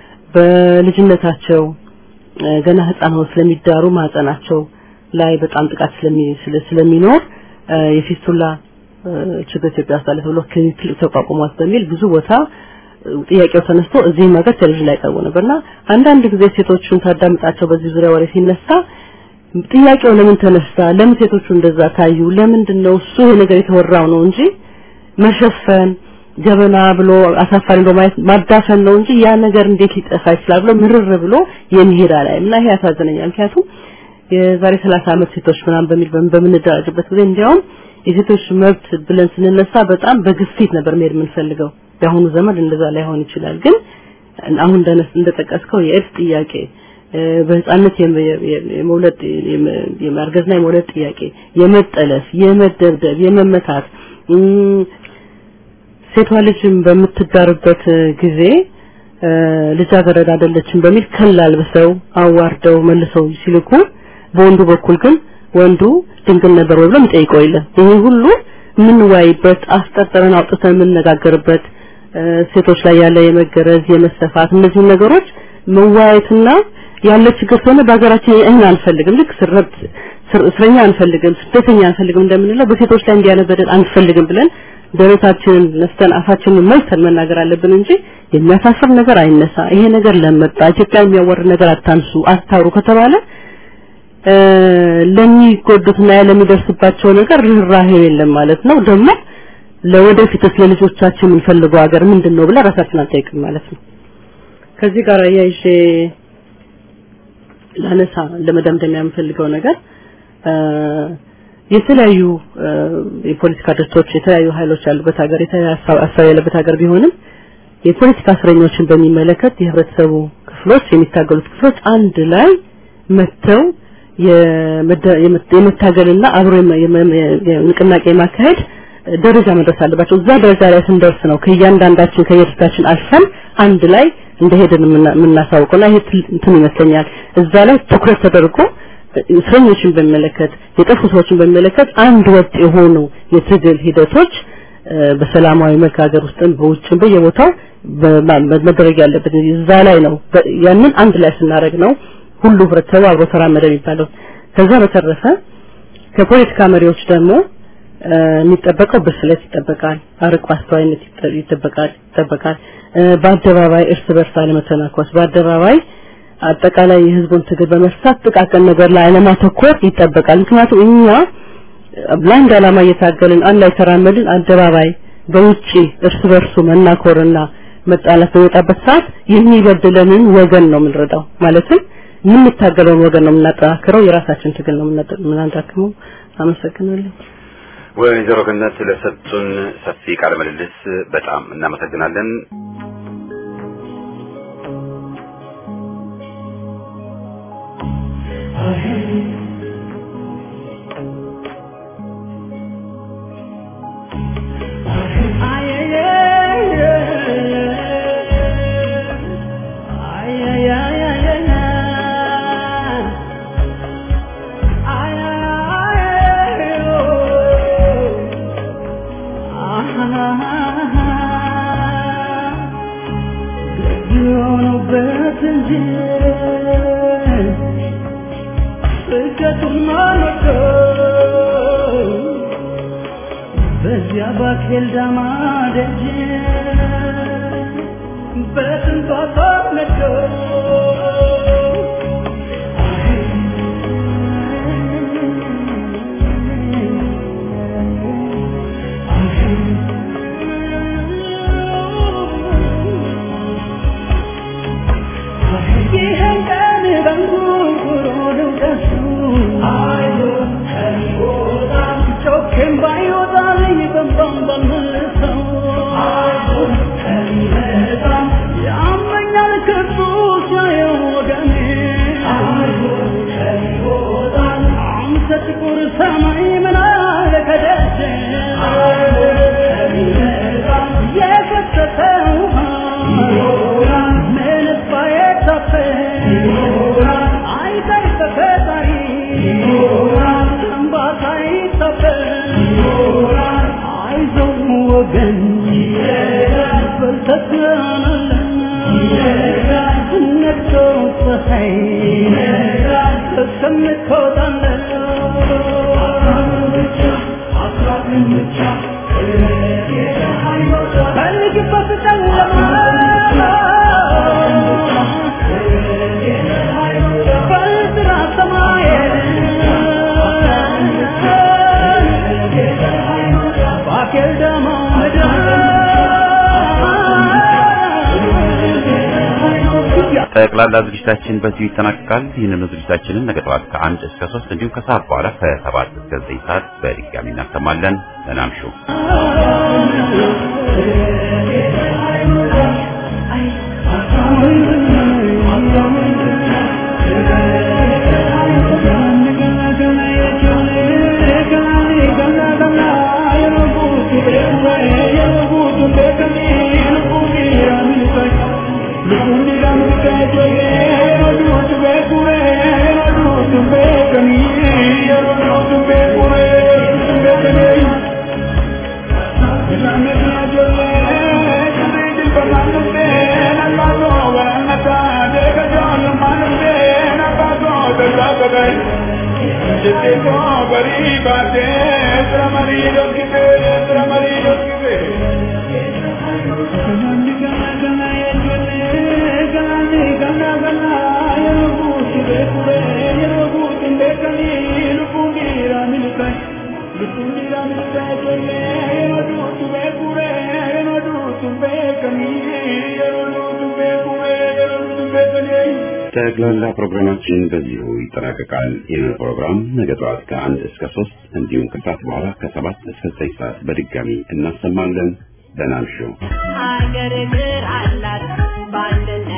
በልጅነታቸው ገና ህፃን ሆነው ስለሚዳሩ ማህፀናቸው ላይ በጣም ጥቃት ስለሚኖር የፊስቱላ ችግር ኢትዮጵያ ውስጥ አለ ተብሎ ክሊኒክ ተቋቁሟት በሚል ብዙ ቦታ ጥያቄው ተነስቶ እዚህም ሀገር ቴሌቪዥን ላይ ቀርቦ ነበርና አንዳንድ ጊዜ ሴቶቹን ታዳምጣቸው በዚህ ዙሪያ ወሬ ሲነሳ ጥያቄው ለምን ተነሳ? ለምን ሴቶቹ እንደዛ ታዩ? ለምንድን ነው እሱ ይሄ ነገር የተወራው ነው እንጂ መሸፈን ገበና ብሎ አሳፋሪ ብሎ ማየት ማዳፈን ነው እንጂ ያ ነገር እንዴት ሊጠፋ ይችላል ብሎ ምርር ብሎ የሚሄድ አላይም እና ይሄ ያሳዝነኛል። ምክንያቱም የዛሬ 30 ዓመት ሴቶች ምናምን በሚል በምንደራጅበት ጊዜ እንዲያውም የሴቶች መብት ብለን ስንነሳ በጣም በግፊት ነበር መሄድ የምንፈልገው። የአሁኑ ዘመን እንደዛ ላይሆን ይችላል። ግን አሁን እንደነስ እንደጠቀስከው የኤድስ ጥያቄ በህፃነት የመውለድ የማርገዝና የመውለድ ጥያቄ፣ የመጠለፍ፣ የመደብደብ፣ የመመታት ሴቷ ልጅም በምትዳርበት ጊዜ ልጃገረድ አይደለችም በሚል ከል አልብሰው አዋርደው መልሰው ሲልኩ በወንዱ በኩል ግን ወንዱ ድንግል ነበር ወይ ብሎ የሚጠይቀው የለም። ይሄ ሁሉ የምንወያይበት አስጠርጥረን አውጥተን የምንነጋገርበት ሴቶች ላይ ያለ የመገረዝ የመሰፋት እነዚህ ነገሮች መወያየትና ያለ ችግር ስለሆነ በሀገራችን እኛ አንፈልግም። ልክ ስረብት እስረኛ አንፈልግም፣ ስደተኛ አንፈልግም እንደምንለው በሴቶች ላይ እንዲያነ በደል አንፈልግም ብለን ደረታችንን ነፍተን አፋችንን መልሰን መናገር አለብን እንጂ የሚያሳፍር ነገር አይነሳ፣ ይሄ ነገር ለመጣ ኢትዮጵያ የሚያወርድ ነገር አታንሱ፣ አታውሩ ከተባለ ለሚጎዱትና ለሚደርስባቸው ነገር ርህራሄ የለም ማለት ነው። ደግሞ ለወደፊትስ ለልጆቻችን የምንፈልገው ሀገር ምንድን ነው ብለን ራሳችን አንጠይቅም ማለት ነው። ከዚህ ጋር አያይዤ ላነሳ ለመደምደሚያ የምፈልገው ነገር የተለያዩ የፖለቲካ ድርጅቶች የተለያዩ ኃይሎች ያሉበት ሀገር የተለያዩ ሀሳብ ያለበት ሀገር ቢሆንም የፖለቲካ እስረኞችን በሚመለከት የህብረተሰቡ ክፍሎች የሚታገሉት ክፍሎች አንድ ላይ መጥተው የመታገልና አብሮ ንቅናቄ ማካሄድ ደረጃ መድረስ አለባቸው። እዛ ደረጃ ላይ ስንደርስ ነው ከእያንዳንዳችን ከየድርሻችን አልፈን አንድ ላይ እንደሄድን የምናሳውቀውና ይሄ እንትን ይመስለኛል እዛ ላይ ትኩረት ተደርጎ እስረኞችን በሚመለከት የጠፉ ሰዎችን በሚመለከት አንድ ወጥ የሆኑ የትግል ሂደቶች በሰላማዊ መልክ ሀገር ውስጥም በውጭም በየቦታው መደረግ ያለበት እዛ ላይ ነው። ያንን አንድ ላይ ስናደርግ ነው ሁሉ ህብረተሰቡ አብሮ ተራመደ የሚባለው። ከዛ በተረፈ ከፖለቲካ መሪዎች ደግሞ የሚጠበቀው ብስለት ይጠበቃል፣ አርቆ አስተዋይነት ይጠበቃል ይጠበቃል። በአደባባይ እርስ በርስ አለመተናኮስ፣ በአደባባይ አጠቃላይ የህዝቡን ትግል በመርሳት ጥቃቅን ነገር ላይ አለማተኮር ይጠበቃል። ምክንያቱም እኛ ለአንድ ዓላማ እየታገልን አንድ ላይ ተራመድን፣ አደባባይ በውጪ እርስ በርሱ መናኮርና መጣላት በሚወጣበት ሰዓት የሚበድለንን ወገን ነው የምንረዳው። ማለትም የምንታገለውን ወገን ነው የምናጠናክረው፣ የራሳችን ትግል ነው የምናዳክመው። አመሰግናለሁ። ወይዘሮ ገነት ለሰጡን ሰፊ ቃለ ምልልስ በጣም እናመሰግናለን። ልኖርበት እንጂ ስደቱን ማልወደው በዚያ ባኬልዳማ ደጅ በስንቷ ተነደው ይህን ቀን በንጉርጉሮ ልውቀሱ ጮኬም ባይወጣልኝ በንባም ባልመልሰው ያመኛል ክፉ ሲያየው ወገኔ አንተ ጥቁር ሰማይ ምን አለ ከደጀ የፈሰሰ ውሃ ምንስ ባይታፈ አይታይ ተፈጣሪ እንባታ ይታፈ አይዞህ ወገን በልተናለን ነግቶ ፀሐይ እስከምትወጣለን ፈልግበት ጨለማ በጥራ ሰማይ ባኬል ደሞ ምድር ጠቅላላ ዝግጅታችን በዚሁ ይጠናቀቃል። ይህንኑ ዝግጅታችንን ነገ ጠዋት ከአንድ እስከ ሶስት እንዲሁም ከሰዓት በኋላ ከሰባት እስከ ዘጠኝ ሰዓት በድጋሚ እናሰማለን። ሰላም ሹ ጠቅላላ ፕሮግራማችን በዚሁ ይጠናቀቃል። ይህን ፕሮግራም ነገ ጠዋት ከአንድ እስከ ሶስት እንዲሁም ከሰዓት በኋላ ከሰባት እስከ ዘጠኝ ሰዓት በድጋሚ እናሰማለን። ደህና እምሹ። ሀገር እግር አላት ባንድ